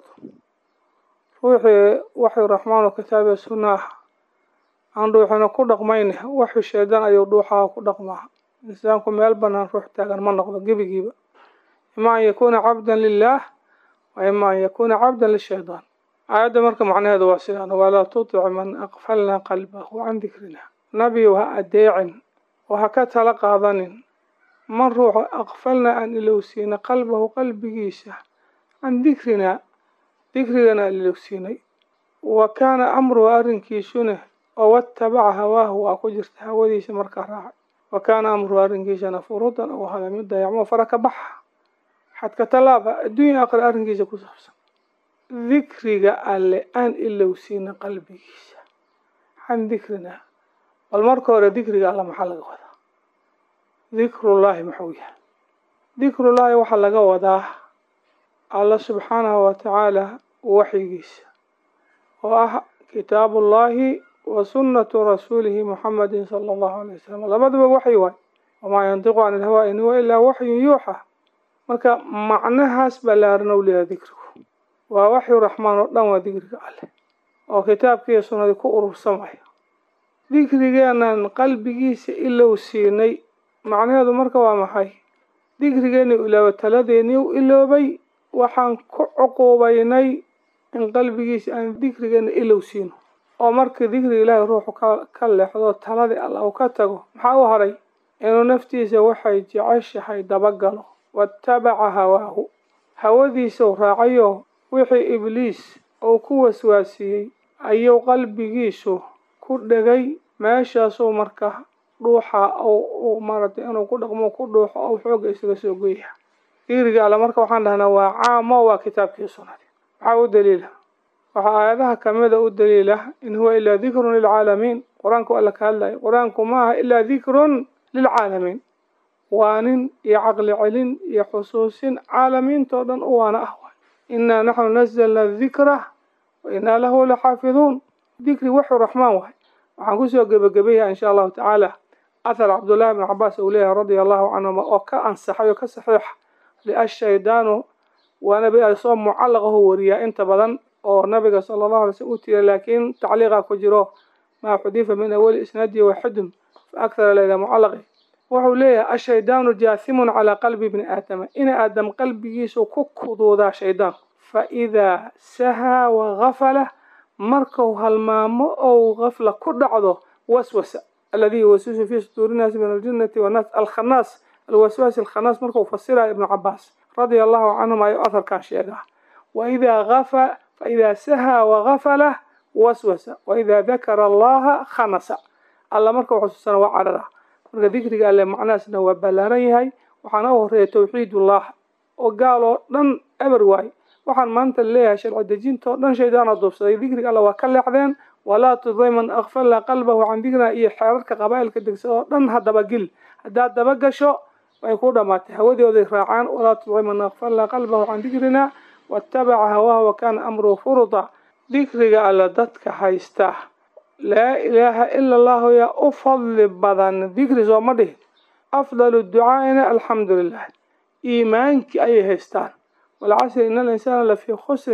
ruuxii waxyu raxmaan oo kitaabiya sunna ah aan dhuuxina ku dhaqmayne waxyu shaydan ayuu dhuuxaha ku dhaqmaa insaanku meel banaan ruux taagan ma noqdo gebigiiba ima an yakuuna cabdan lilaah wa ima an yakuuna cabdan lishaydaan aayadda marka macnaheedu waa sidaan walaa tutic man aqfalna qalbahu can dikrina nabiyow ha adeecin oo ha ka tala qaadanin man ruuxa aqfalna aan ilowsiina qalbahu qalbigiisa can dikrinaa dikrigana aan ilowsiinay wa kaana amruhu arrinkiisuna oo watabaca hawaahu waa ku jirta hawadiisa markaa raacay wa kaana amruhu arrinkiisana furudan ou hada mid dayacmo fara ka baxa xadka tallaaba adduunya aakhira arrinkiisa ku saabsan dikriga alle aan ilowsiina qalbigiisa can dikrinaa bal marka hore dikriga alla maxaa laga wadaa dikrullaahi muxuu yahay dikrullaahi waxaa laga wadaa alla subxaanahu watacaala waxyigiisa oo ah kitaabullaahi wa sunnatu rasuulihi muxamedin sala allahu alay wasalam labaduba waxyi waay wamaa yantiqu can ilhawaa in huwa ilaa waxyun yuuxa marka macnahaas ballaaran ou leeyahay dikrigu waa waxyu raxmaan oo dhan waa dikriga alleh oo kitaabkiiyo sunnadii ku urursamaya dikrigeenan qalbigiisa ilow siinay macnaheedu marka waa maxay dikrigeeni ilooba taladeeni u iloobay waxaan ku cuquubaynay in qalbigiisa aan dikrigeena ilow siino oo markii dikriga ilaahay ruuxu ka ka leexdo taladii alla uu ka tago maxaa u haray inuu naftiisa waxay jeceshahay dabagalo watabaca hawaahu hawadiisau raacayo wixii ibliis uu ku waswaasiyey ayuu qalbigiisu ku dhegay meeshaasuu marka dhuuxa u maaragtay inuu ku dhaqmo ku dhuuxo ou xooga isaga soo goya dikriga alle marka waxaan dhahnaa waa caamo waa kitaabkii sunnadi maxaa u daliila waxaa aayadaha kamida u daliila in huwa ilaa dikrun lilcaalamiin qur-aanku alla ka hadlayo qur-aanku ma aha ilaa dikrun lilcaalamiin waanin iyo caqli celin iyo xusuusin caalamiintoo dhan u waana ah waay innaa naxnu nazalna dikra wa innaa lahu laxaafiduun dikri waxu raxmaan waay waxaan kusoo gebagabeyaha insha allahu tacaala athar cabdullahi bn cabaas uu leeyahay radia allahu canhuma oo ka ansaxay oo ka saxiixa liashaydaanu waa nabi soo mucallaqahu wariyaa inta badan oo nabiga sala allahu alay slm u tira laakiin tacliiqa ku jiro maa xudifa min awali isnaadihi waxidun fa akhara layla mucallaqi wuxuu leeyahay ashaydaanu jaathimun calaa qalbi bni aadama in aadam qalbigiisu ku kuduudaa shaydaan fa idaa sahaa wagafala markuu halmaamo ou gafla ku dhacdo waswasa alladii yuwaswisu fii suduuri nnaasi min aljinnati wannaas alkhanaas alwaswaasi alkhanaas markuu fasiraya ibnu cabaas radia allahu canhum ayuu atharkan sheegaa waidaa gafa faidaa sahaa wagafala waswasa waidaa dakara allaha khanasa alla marka xusuusana waa carara marka dikriga alle macnahaasna waa ballaaran yahay waxaana u horeeya tawxiidullah oo gaal oo dhan eber waay waxaan maanta leeyahay sharci dejinta oo dhan shaydaana duubsaday dikriga alle waa ka leexdeen walaa tuday man akfalna qalbahu can dikrina iyo xeerarka qabaa'ilka degsa oo dhan ha dabagil haddaad dabagasho way ku dhamaatay hawadooday raacaan walaa tuday man akfalna qalbahu can dikrina waatabaca hawaahu wakaana amruhu furuda dikriga alle dadka haysta laa ilaaha ila allahu yaa u fadli badan dikri sooma dhihin afdalu ducaa'ina alxamdu lilah iimaankii ayay haystaan walcasri ina alinsaana lafii khusrin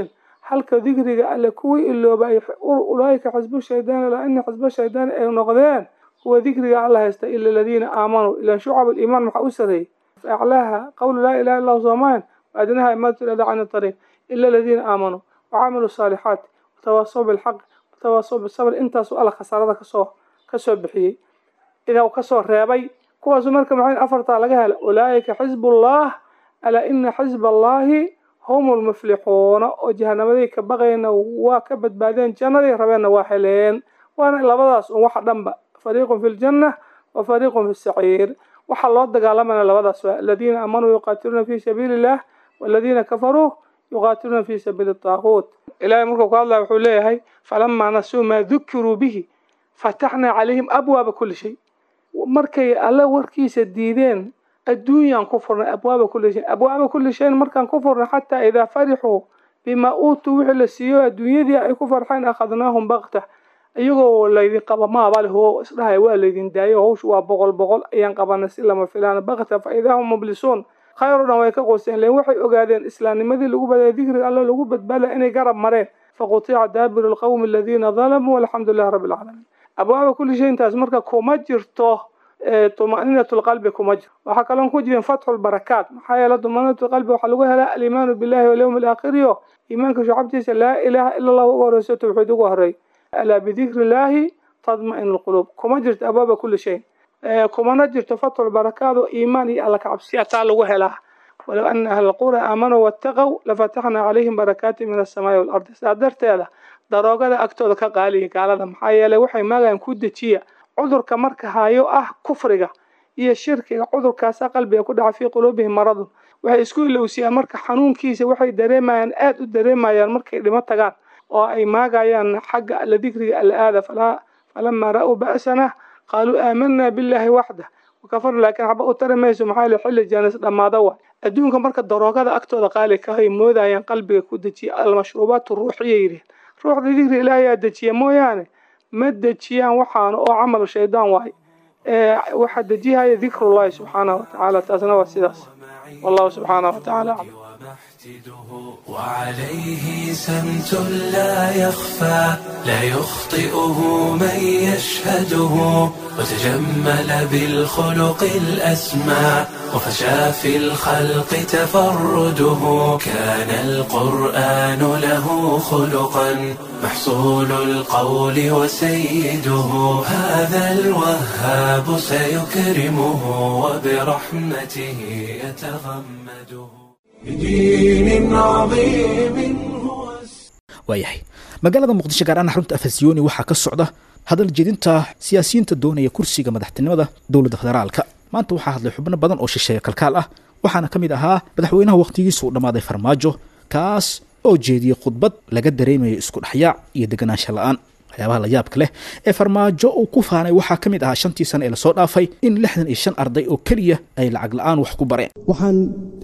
halka dikriga alle kuwii iloobay ulaaika xisbu shaydaan ilaa ina xisba shaydaan ay noqdeen kuwa dikriga alla haysta ila aladiina aamanuu ilan shucab aliimaan maxaa u sareeyey aclaaha qawlu laa ilaha illa soomahan waadnaha imaatu ilada can ariiq ila aladiina aamanuu wacamiluu saalixaat watawaasaw bilxaq watawaasaw bisabr intaasuu alla khasaarada kasoo kasoo bixiyey idaa uu kasoo reebay kuwaasu marka maxay afartaa laga hela ulaaika xisbullah alaa ina xisba allahi hum lmuflixuuna oo jahanamadii ka baqayna waa ka badbaadeen jannadii rabeenna waa heleen waana labadaas un waxa dhanba fariiqun fi ljanna wa fariiqun fi saciir waxaa loo dagaalamana labadaas waa aladiina aamanuu yuqaatiluuna fi sabiili illah waladiina kafaruu yuqaatiluuna fi sabiili taaquut ilahay markuu ku hadlaya wuxuu leeyahay falamaa nasuu maa dukiruu bihi fataxnaa calayhim abwaaba kuli shay markay alle warkiisa diideen adduunyaan ku furnay abwaaba kuli shay abwaaba kuli shayin markaan ku furnay xataa idaa farixuu bimaa uutuu wixii la siiyo adduunyadii ay ku farxeen akhadnaahum bakta iyagoo laydin qaba maaba leh oo isdhahaya waa laydin daayo hawshu waa boqol boqol ayaan qabanay si lama filaan bakta fa idaa hum mublisuun khayr o dhan way ka qooseen len waxay ogaadeen islaamnimadii lagu badaya dikriga alle lagu badbaada inay garab mareen faqutica daabiru lqawmi aladiina dalamuu walxamdu lilahi rabbi alcaalamiin abwaaba kuli shay intaas marka kuma jirto tumaninat lqalbi kuma jiro waxaa kaloon ku jirin fatxu lbarakaat maxaa yeele tumaninat lqalbi waxaa lagu helaa aliimaanu billahi walyawmi alaakhiriyo iimaanka shucabtiisa laa ilaha ila allah uga horeyso tawxiid uga horey alaa bidikri illaahi tadma'in lquluub kuma jirto abwaaba kuli shay kumana jirto fatxu lbarakaat oo iimaan iyo alla kacabsiya taa lagu helaa walow ana ahla alqura aamanuu wattaqow lafataxnaa calayhim barakaati min asamaai waalardi sidaa darteeda daroogada agtooda ka qaaliya gaalada maxaa yeeley waxay maagayan ku dejiya cudurka marka hayo ah kufriga iyo shirkiga cudurkaasa qalbiga ku dhaca fii quluubihim maradun waxay isku ilowsiyaan marka xanuunkiisa waxay dareemayaan aada u dareemayaan markay dhimo tagaan oo ay maagayaan xagga alla dikriga alla aada falamaa ra-uu ba'sana qaaluu aamanaa billaahi waxdah wakafarna laakiin xaba u tari mayso maxaa yele xilli jaanis dhammaada waay adduunka marka daroogada agtooda qaali kahay moodayaan qalbiga ku dejiya almashruubaat ruuxiya yidhihin ruuxda dikri ilaahayaa dejiya mooyaane ma dejiyaan waxaana oo camal shaydaan waay waxaa dejihaya dikrullahi subxaanahu watacaala taasna waa sidaas wallahu subxaanahu watacaala aclam وعليه سمت لا يخفى لا يخطئه من يشهده وتجمل بالخلق الأسمى وفشى في الخلق تفرده كان القرآن له خلقا محصول القول وسيده هذا الوهاب سيكرمه وبرحمته يتغمده بدين عظيم هو waayahay magaalada muqdisho gaar ahaan xarunta afasiyoni waxaa ka socda hadal jedinta siyaasiyiinta doonaya kursiga madaxtinimada dowladda federaalka maanta waxaa hadlay xubno badan oo shisheeya kalkaal ah waxaana ka mid ahaa madaxweynaha wakhtigiisa uu dhammaaday farmaajo kaas oo jeediyey khudbad laga dareemayo isku dhexyaac iyo deganaansha la-aan waxyaabaha la yaabka leh ee farmaajo uu ku faanay waxaa ka mid ahaa shantii sane ee lasoo dhaafay in lixdan iyo shan arday oo keliya ay lacag la-aan wax ku bareen waxaan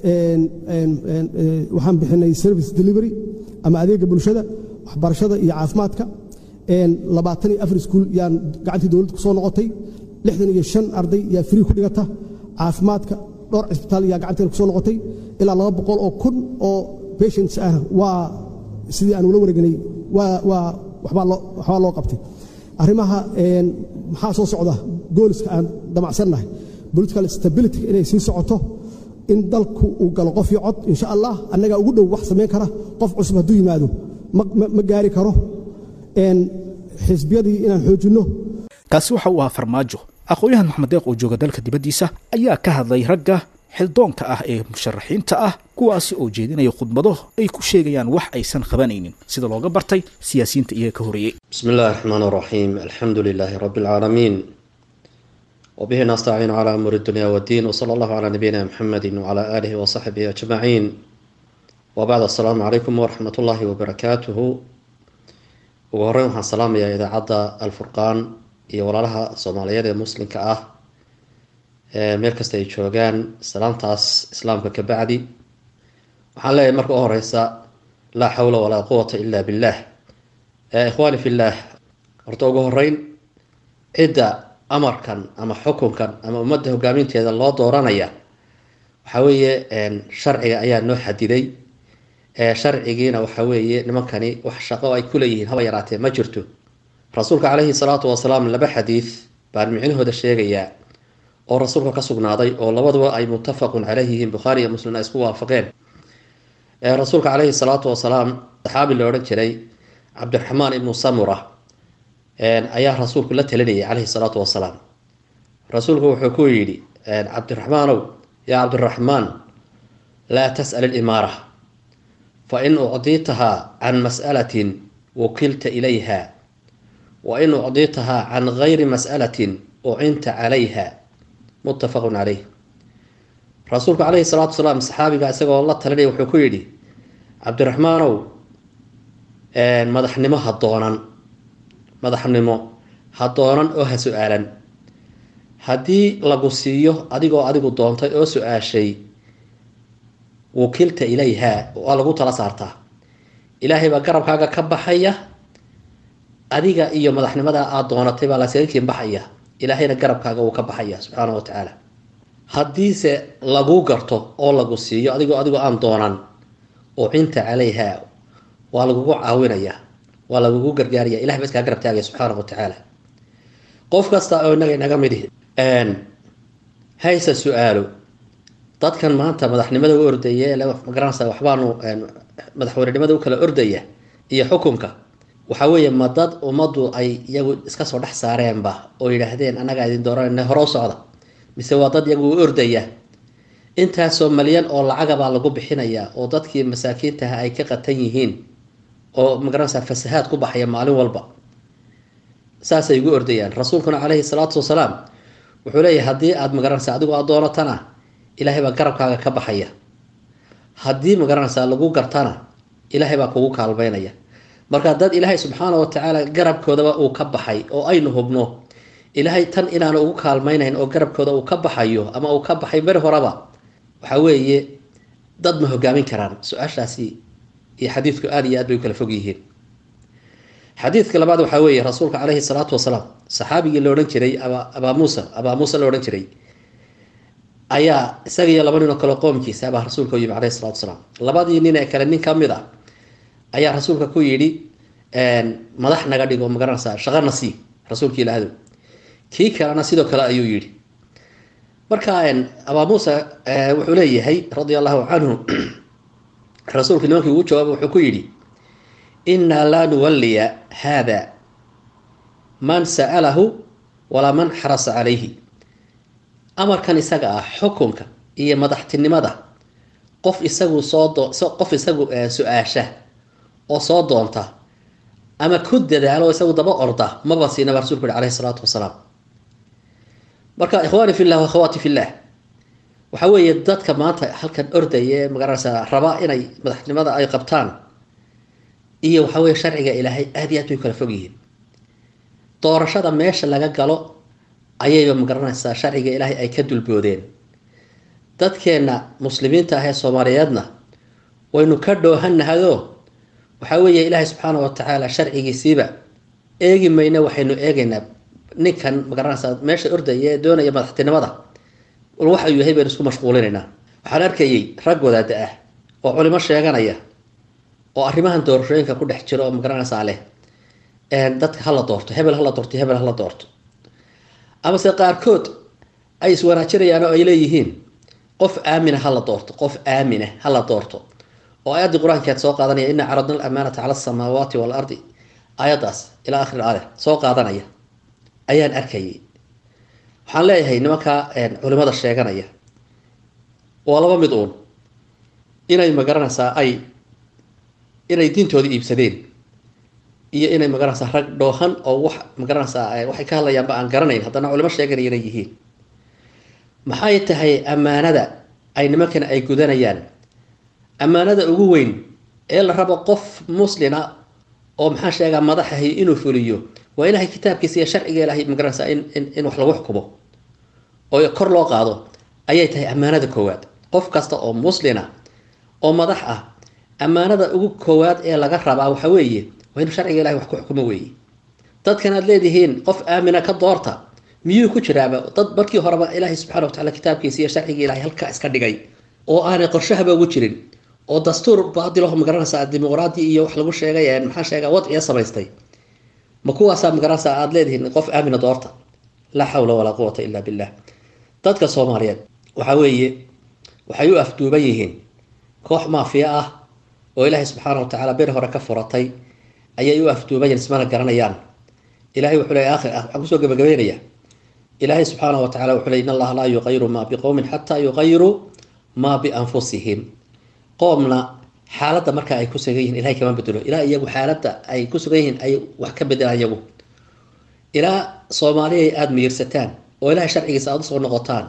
waxaan bixinay service delivery ama adeega bulshada waxbarashada iyo caafimaadka labaatan iyo afar iskuul yaan gacantii dowladda ku soo noqotay lixdan iyo shan arday yaa free ku dhigata caafimaadka dhowr cisbitaal yaa gacanteena ku soo noqotay ilaa laba boqol oo kun oo patients ah waa sidii aan ula wareegnay waa waa waxbaa loo waxbaa loo qabtay arrimaha maxaa soo socda gooliska aan damacsannahay political stability inay sii socoto in dalku uu galo qof iyo cod insha allah annagaa ugu dhow wax samayn kara qof cusub hadduu yimaado ma gaari karo xisbiyadii inaan xoojinno kaasi waxa uu ahaa farmaajo aqoon-yahan maxamed deeq oo jooga dalka dibaddiisa ayaa ka hadlay ragga xildoonka ah ee musharaxiinta ah kuwaasi oo jeedinaya khudbado ay ku sheegayaan wax aysan qabanaynin sida looga bartay siyaasiyiinta iyaga ka horeeyey بسم الله الرحمن الرحيم الحمد لله رب العالمين وبه نستعين على أمور الدنيا والدين وصلى الله على نبينا محمد وعلى آله وصحبه أجمعين وبعد السلام عليكم ورحمة الله وبركاته وهرين waxaan salaamayaa idaacadda alfurqaan iyo walaalaha soomaaliyeed ee muslimka ah meel kasta ay joogaan salaamtaas islaamka ka bacdi waxaan leeyahay marka u horeysa laa xawla walaa quwata ila billah ikhwaani fillah horta ugu horeyn cidda amarkan ama xukunkan ama ummadda hogaaminteeda loo dooranaya waxaa weeye sharciga ayaa noo xadiday sharcigiina waxa weeye nimankani wax shaqo ay ku leeyihiin haba yaraatee ma jirto rasuulka caleyhi salaatu wasalaam laba xadiid baan micnahooda sheegayaa oo rasuulka ka sugnaaday oo labaduba ay muttafaqun caleyh yihiin bukhaari iyo muslim ay isku waafaqeen rasuulka caleyhi salaatu wasalaam saxaabi la odhan jiray cabdiraxmaan ibnu samura ayaa rasuulku la talinayay caleyhi salaatu wasalaam rasuulku wuxuu ku yidhi cabdiraxmaanow yaa cabdiraxmaan laa tas'al ilimaara fa in ucdiitahaa can mas'alatin wukilta ilayha wa in ucdiitahaa can gayri mas'alatin ucinta calayha muttafaqun caleyh rasuulku caleyhi salaatu wasalaam saxaabiga isagoo la talinaya wuxuu ku yidhi cabdiraxmaanow madaxnimo ha doonan madaxnimo ha doonan oo ha su-aalan haddii lagu siiyo adigoo adigu doontay oo su-aashay wukilta ilayha waa lagu tala saartaa ilaahay baa garabkaaga ka baxaya adiga iyo madaxnimada aada doonatay baa lasaga baxaya ilaahayna garabkaaga wuu ka baxaya subxaana wa tacaala haddiise lagu garto oo lagu siiyo adigoo adigoo aan doonan ucinta calayha waa lagugu caawinaya waa lagugu gargaaraya ilahay ba iskaa garab taagaya subxaana wa tacaala qof kasta oo inaga inaga midi hayse su-aalo dadkan maanta madaxnimada u ordaya magaranaysa waxbaanu madaxweynenimada u kala ordaya iyo xukunka waxa weeye ma dad ummaddu ay iyagu iska soo dhex saareenba oo yidhaahdeen annagaa idin dooranayna hore u socda mise waa dad iyagu u ordaya intaasoo malyan oo lacagabaa lagu bixinayaa oo dadkii masaakiintaha ay ka qatan yihiin oo magaranaysa fasahaad ku baxaya maalin walba saasay ugu ordayaan rasuulkuna caleyhi salaatu wasalaam wuxuu leeyahay haddii aada magaranaysa adigu aad doonatana ilaahay baa garabkaaga ka baxaya haddii magaranaysaa lagu gartana ilaahay baa kugu kaalmeynaya marka dad ilaahay subxaana wa tacaala garabkoodaba uu ka baxay oo aynu hubno ilaahay tan inaanu ugu kaalmeynayn oo garabkooda uu ka baxayo ama uu ka baxay beri horeba waxa weeye dad ma hogaamin karaan su-aashaasi iyo xadiidku aada iyo aad bay u kala fog yihiin xadiidka labaad waxaa weeye rasuulka caleyhi salaatu wasalaam saxaabigii la odhan jiray abaa muusa abaa muusa la odhan jiray ayaa isaga iyo laba nin oo kale qoomkiisa abaa rasuulka u yimi caleyhi salatu wasalaam labadii nin ee kale nin ka mid a ayaa rasuulka ku yidhi madax naga dhigo magaranaysaa shaqana sii rasuulka ilaahdo kii kalena sidoo kale ayuu yidhi marka abaa muusa wuxuu leeyahay radia allahu canhu rasuulka nimankii ugu jawaaba wuxuu ku yidhi innaa laa nuwalliya haada man sa'alahu walaa man xarasa calayhi amarkan isaga ah xukunka iyo madaxtinimada qof isagu soo qof isagu su-aasha oo soo doonta ama ku dadaalo isagu daba orda maba siinaba rasulku yihi caleyhi salaatu wasalaam marka ikhwaani fillah wakhawaati fillah waxa weeye dadka maanta halkan ordaya ee magaranaysa raba inay madaxnimada ay qabtaan iyo waxa weye sharciga ilaahay aada iyo aad bay kala fog yihiin doorashada meesha laga galo ayayba magaranaysaa sharciga ilaahay ay ka dulboodeen dadkeenna muslimiinta ah ee soomaaliyeedna waynu ka dhoohanahayoo waxaa weeye ilaahay subxaana wa tacaala sharcigiisiiba eegi mayna waxaynu eegaynaa ninkan magaranaysaa meesha ordaya ee doonaya madaxtinimada wax uu yahay baynu isku mashquulinaynaa waxaan arkayay rag wadaada ah oo culimo sheeganaya oo arrimahan doorashooyinka ku dhex jiro oo magaranaysaa leh dadka hala doorto hebel hala doorto hebel hala doorto amase qaarkood ay iswanaajinayaan oo ay leeyihiin qof aamina hala doorto qof aamina hala doorto oo aayaddii qur-aankeed soo qaadanaya ina caradna alamaanata cala asamaawaati waalardi aayaddaas ilaa akhir aaya soo qaadanaya ayaan arkayay waxaan leeyahay nimankaa culimada sheeganaya waa laba mid uun inay magaranaysaa ay inay diintooda iibsadeen iyo inay magaranaysaa rag dhoohan oo wax magaranaysaa waxay ka hadlayaanba aan garanayn haddana culimo sheeganaya inay yihiin maxay tahay ammaanada ay nimankan ay gudanayaan ammaanada ugu weyn ee la rabo qof muslina oo maxaa sheegaa madaxahay inuu fuliyo waa ilahay kitaabkiisa iyo sharciga ilahay magaranaysaa in in in wax lagu xukumo oo kor loo qaado ayay tahay ammaanada koowaad qof kasta oo muslina oo madax ah ammaanada ugu koowaad ee laga rabaa waxa weeye waa inuu sharciga ilahay wax ku xukumo weeye dadkan aad leedihiin qof aamina ka doorta miyuu ku jiraaba dad markii horeba ilaahay subxana wa tacala kitaabkiisa iyo sharciga ilahay halkaa iska dhigay oo aanay qorshahaba ugu jirin oo dastuur baadilaho magaranaysaa dimuqraadi iyo wax lagu sheegay maxaa sheega wadciya samaystay ma kuwaasaa magaranaysaa aada leedihiin qof aamina doorta laa xawla walaa quwata illa billah dadka soomaaliyeed waxaa weeye waxay u afduuban yihiin koox maafiya ah oo ilaahay subxaana watacaala beri hore ka furatay ayay u afduuban yihiin ismana garanayaan ilahay wuxuu leey aakhir ah waxaan kusoo gabagabeynaya ilaahay subxaana wa tacala wuxuu ley in allaha laa yuqayiru maa biqowmin xataa yuqayiruu maa bianfusihim qoomna xaaladda marka ay ku sugan yihin ilahay kama bedelo ilaa iyagu xaaladda ay ku sugan yihiin ay wax ka bedelaan iyagu ilaa soomaaliya aada miyirsataan oo ilahay sharcigiisa aada usoo noqotaan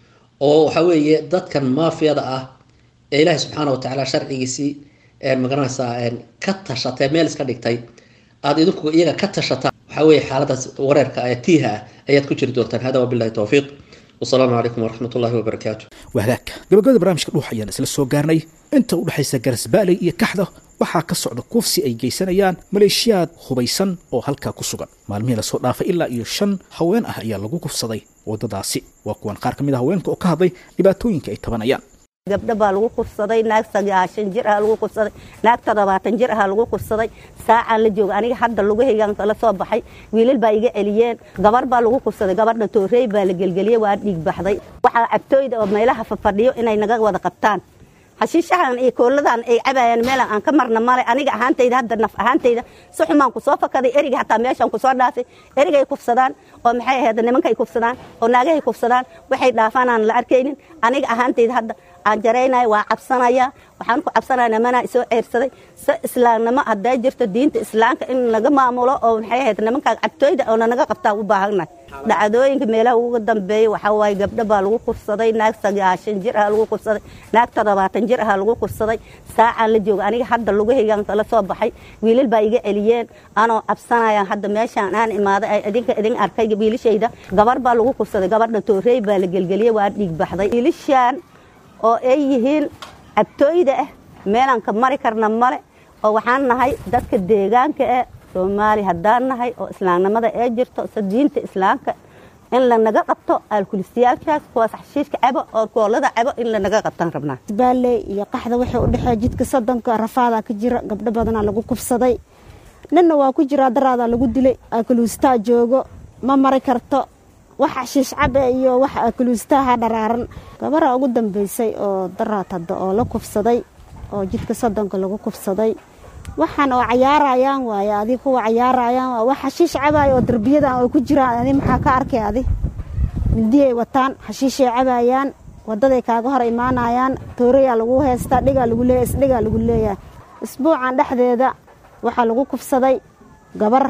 oo waxa weeye dadkan maafiyada ah ee ilaahay subxaana wa tacaala sharcigiisii magaranaysaa ka tashatay meel iska dhigtay aada idinku iyaga ka tashataan waxaa weeye xaaladaas wareerka ee tiiha ah ayaad ku jiri doontaan hada wabillahi towfiiq wasalaamu calaykum waraxmat ullahi wabarakaatu wahagaagka gabagabada barnaamijka dhuux ayaan isla soo gaarnay inta u dhexaysa garasbaaley iyo kaxda waxaa ka socda kufsi ay geysanayaan maleeshiyaad hubaysan oo halkaa ku sugan maalmihii lasoo dhaafay ilaa iyo shan haween ah ayaa lagu kufsaday waddadaasi waa kuwan qaar ka mid a haweenka oo ka hadlay dhibaatooyinka ay tabanayaan gabdho baa lagu kufsaday naag sagaashan jir aha lagu kufsaday naag toddobaatan jir aha lagu kufsaday saacaan la jooga aniga hadda lugahaygan kala soo baxay wiilal baa iga celiyeen gabar baa lagu kufsaday gabadha toorey baa la gelgeliyey waa dhiig baxday waxaa cabtooyda oo meelaha fafadhiyo inay naga wada qabtaan hashiishahan iyo kooladan ay cabayaan meelan aan ka marna male aniga ahaantayda hadda naf ahaantayda si xumaan kusoo fakaday eriga hataa meeshaan kusoo dhaafay erigay kufsadaan oo maxay ahayd nimankay kufsadaan oo naagahay kufsadaan waxay dhaafaan aan la arkaynin aniga ahaantayda hadda aan jaraynaya waa cabsanaya waxaan ku cabsanaya nimanaa isoo ceyrsaday si islaamnimo hadday jirto diinta islaamka in laga maamulo oo maxay ahayd nimankaa cabtooyda oo nanaga qabtaa u baahannahay dhacdooyinka meelaha ugu dambeeya waxaa waaye gabdho baa lagu kufsaday naag sagaashan jir aha lagu kufsaday naag toddobaatan jir aha lagu kufsaday saacaan la jooga aniga hadda lugahaygan kala soo baxay wiilal baa iga celiyeen anoo cabsanaya hadda meeshaan aan imaaday ay idinka idin arkay wiilashayda gabar baa lagu kufsaday gabadha toorey baa la gelgeliyey waa dhiig baxday wiilashaan oo ay yihiin cabtooyda ah meelaan ka mari karna male oo waxaan nahay dadka deegaanka ah soomaali haddaan nahay oo islaamnimada ee jirto se diinta islaamka in lanaga qabto alkulistayaalkaas kuwaas xashiishka cabo oo koolada cabo in lanaga qabtaan rabnaa baalley iyo qaxda waxay u dhexeeya jidka soddonka rafaadaa ka jira gabdho badanaa lagu kufsaday ninna waa ku jiraa daraadaa lagu dilay alkulistaa joogo ma mari karto wax xashiish cabe iyo wax alkulistaha dharaaran gabaraa ugu dambeysay oo daraad hadda oo la kufsaday oo jidka soddonka lagu kufsaday waxaan oo cayaarayaan waaye adi kuwa cayaarayaan waa wax xashiish cabaaya oo darbiyadan oo ku jiraan adi maxaa ka arkay adi midiyay wataan xashiishay cabayaan wadaday kaaga hor imaanayaan toorayaa lagu heystaa dhigaa lagu leeya isdhigaa lagu leeyahay isbuucan dhexdeeda waxaa lagu kufsaday gabar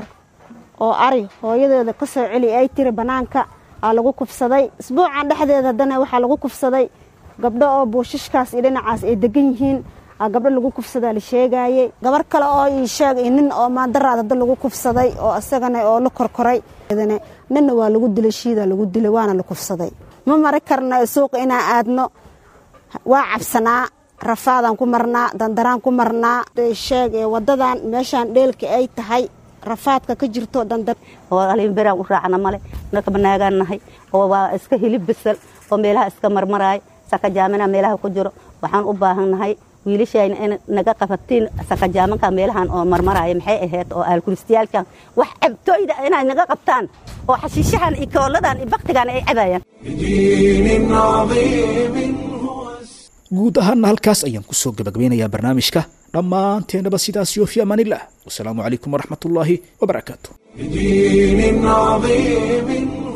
oo ari hooyadeeda ka soo celi ay tiri bannaanka aa lagu kufsaday isbuucan dhexdeeda haddana waxaa lagu kufsaday gabdho oo buushishkaas iyo dhinacaas ay degan yihiin gabdho lagu kufsadaa la sheegaayey gabar kale oo ii sheegay nin oo maandaraad hadda lagu kufsaday oo isagana oo la korkoray ninna waa lagu dilay shiida lagu dilay waana la kufsaday ma mari karna suuqa inaan aadno waa cabsanaa rafaadaan ku marnaa dandaraan ku marnaa sheeg wadadan meeshaan dheelka ay tahay rafaadka ka jirto dandar oo alinberaan u raacna male nakaba naagaan nahay oo waa iska hilib bisal oo meelaha iska marmaraay sakajaamina meelaha ku jiro waxaan u baahan nahay wiilashayna in naga qabatiin sakajaamanka meelahan oo marmaraya maxay ahayd oo aalkulistayaalkan wax cabtooyda inay naga qabtaan oo xashiishahan iyo kooladan iyo baktigan ay cabayaan guud ahaanna halkaas ayaan ku soo gabagabeynayaa barnaamijka dhammaanteennaba sidaas iyo fi amaanillah wasalaamu calaykum waraxmat ullaahi wabarakaatu بدين عظيم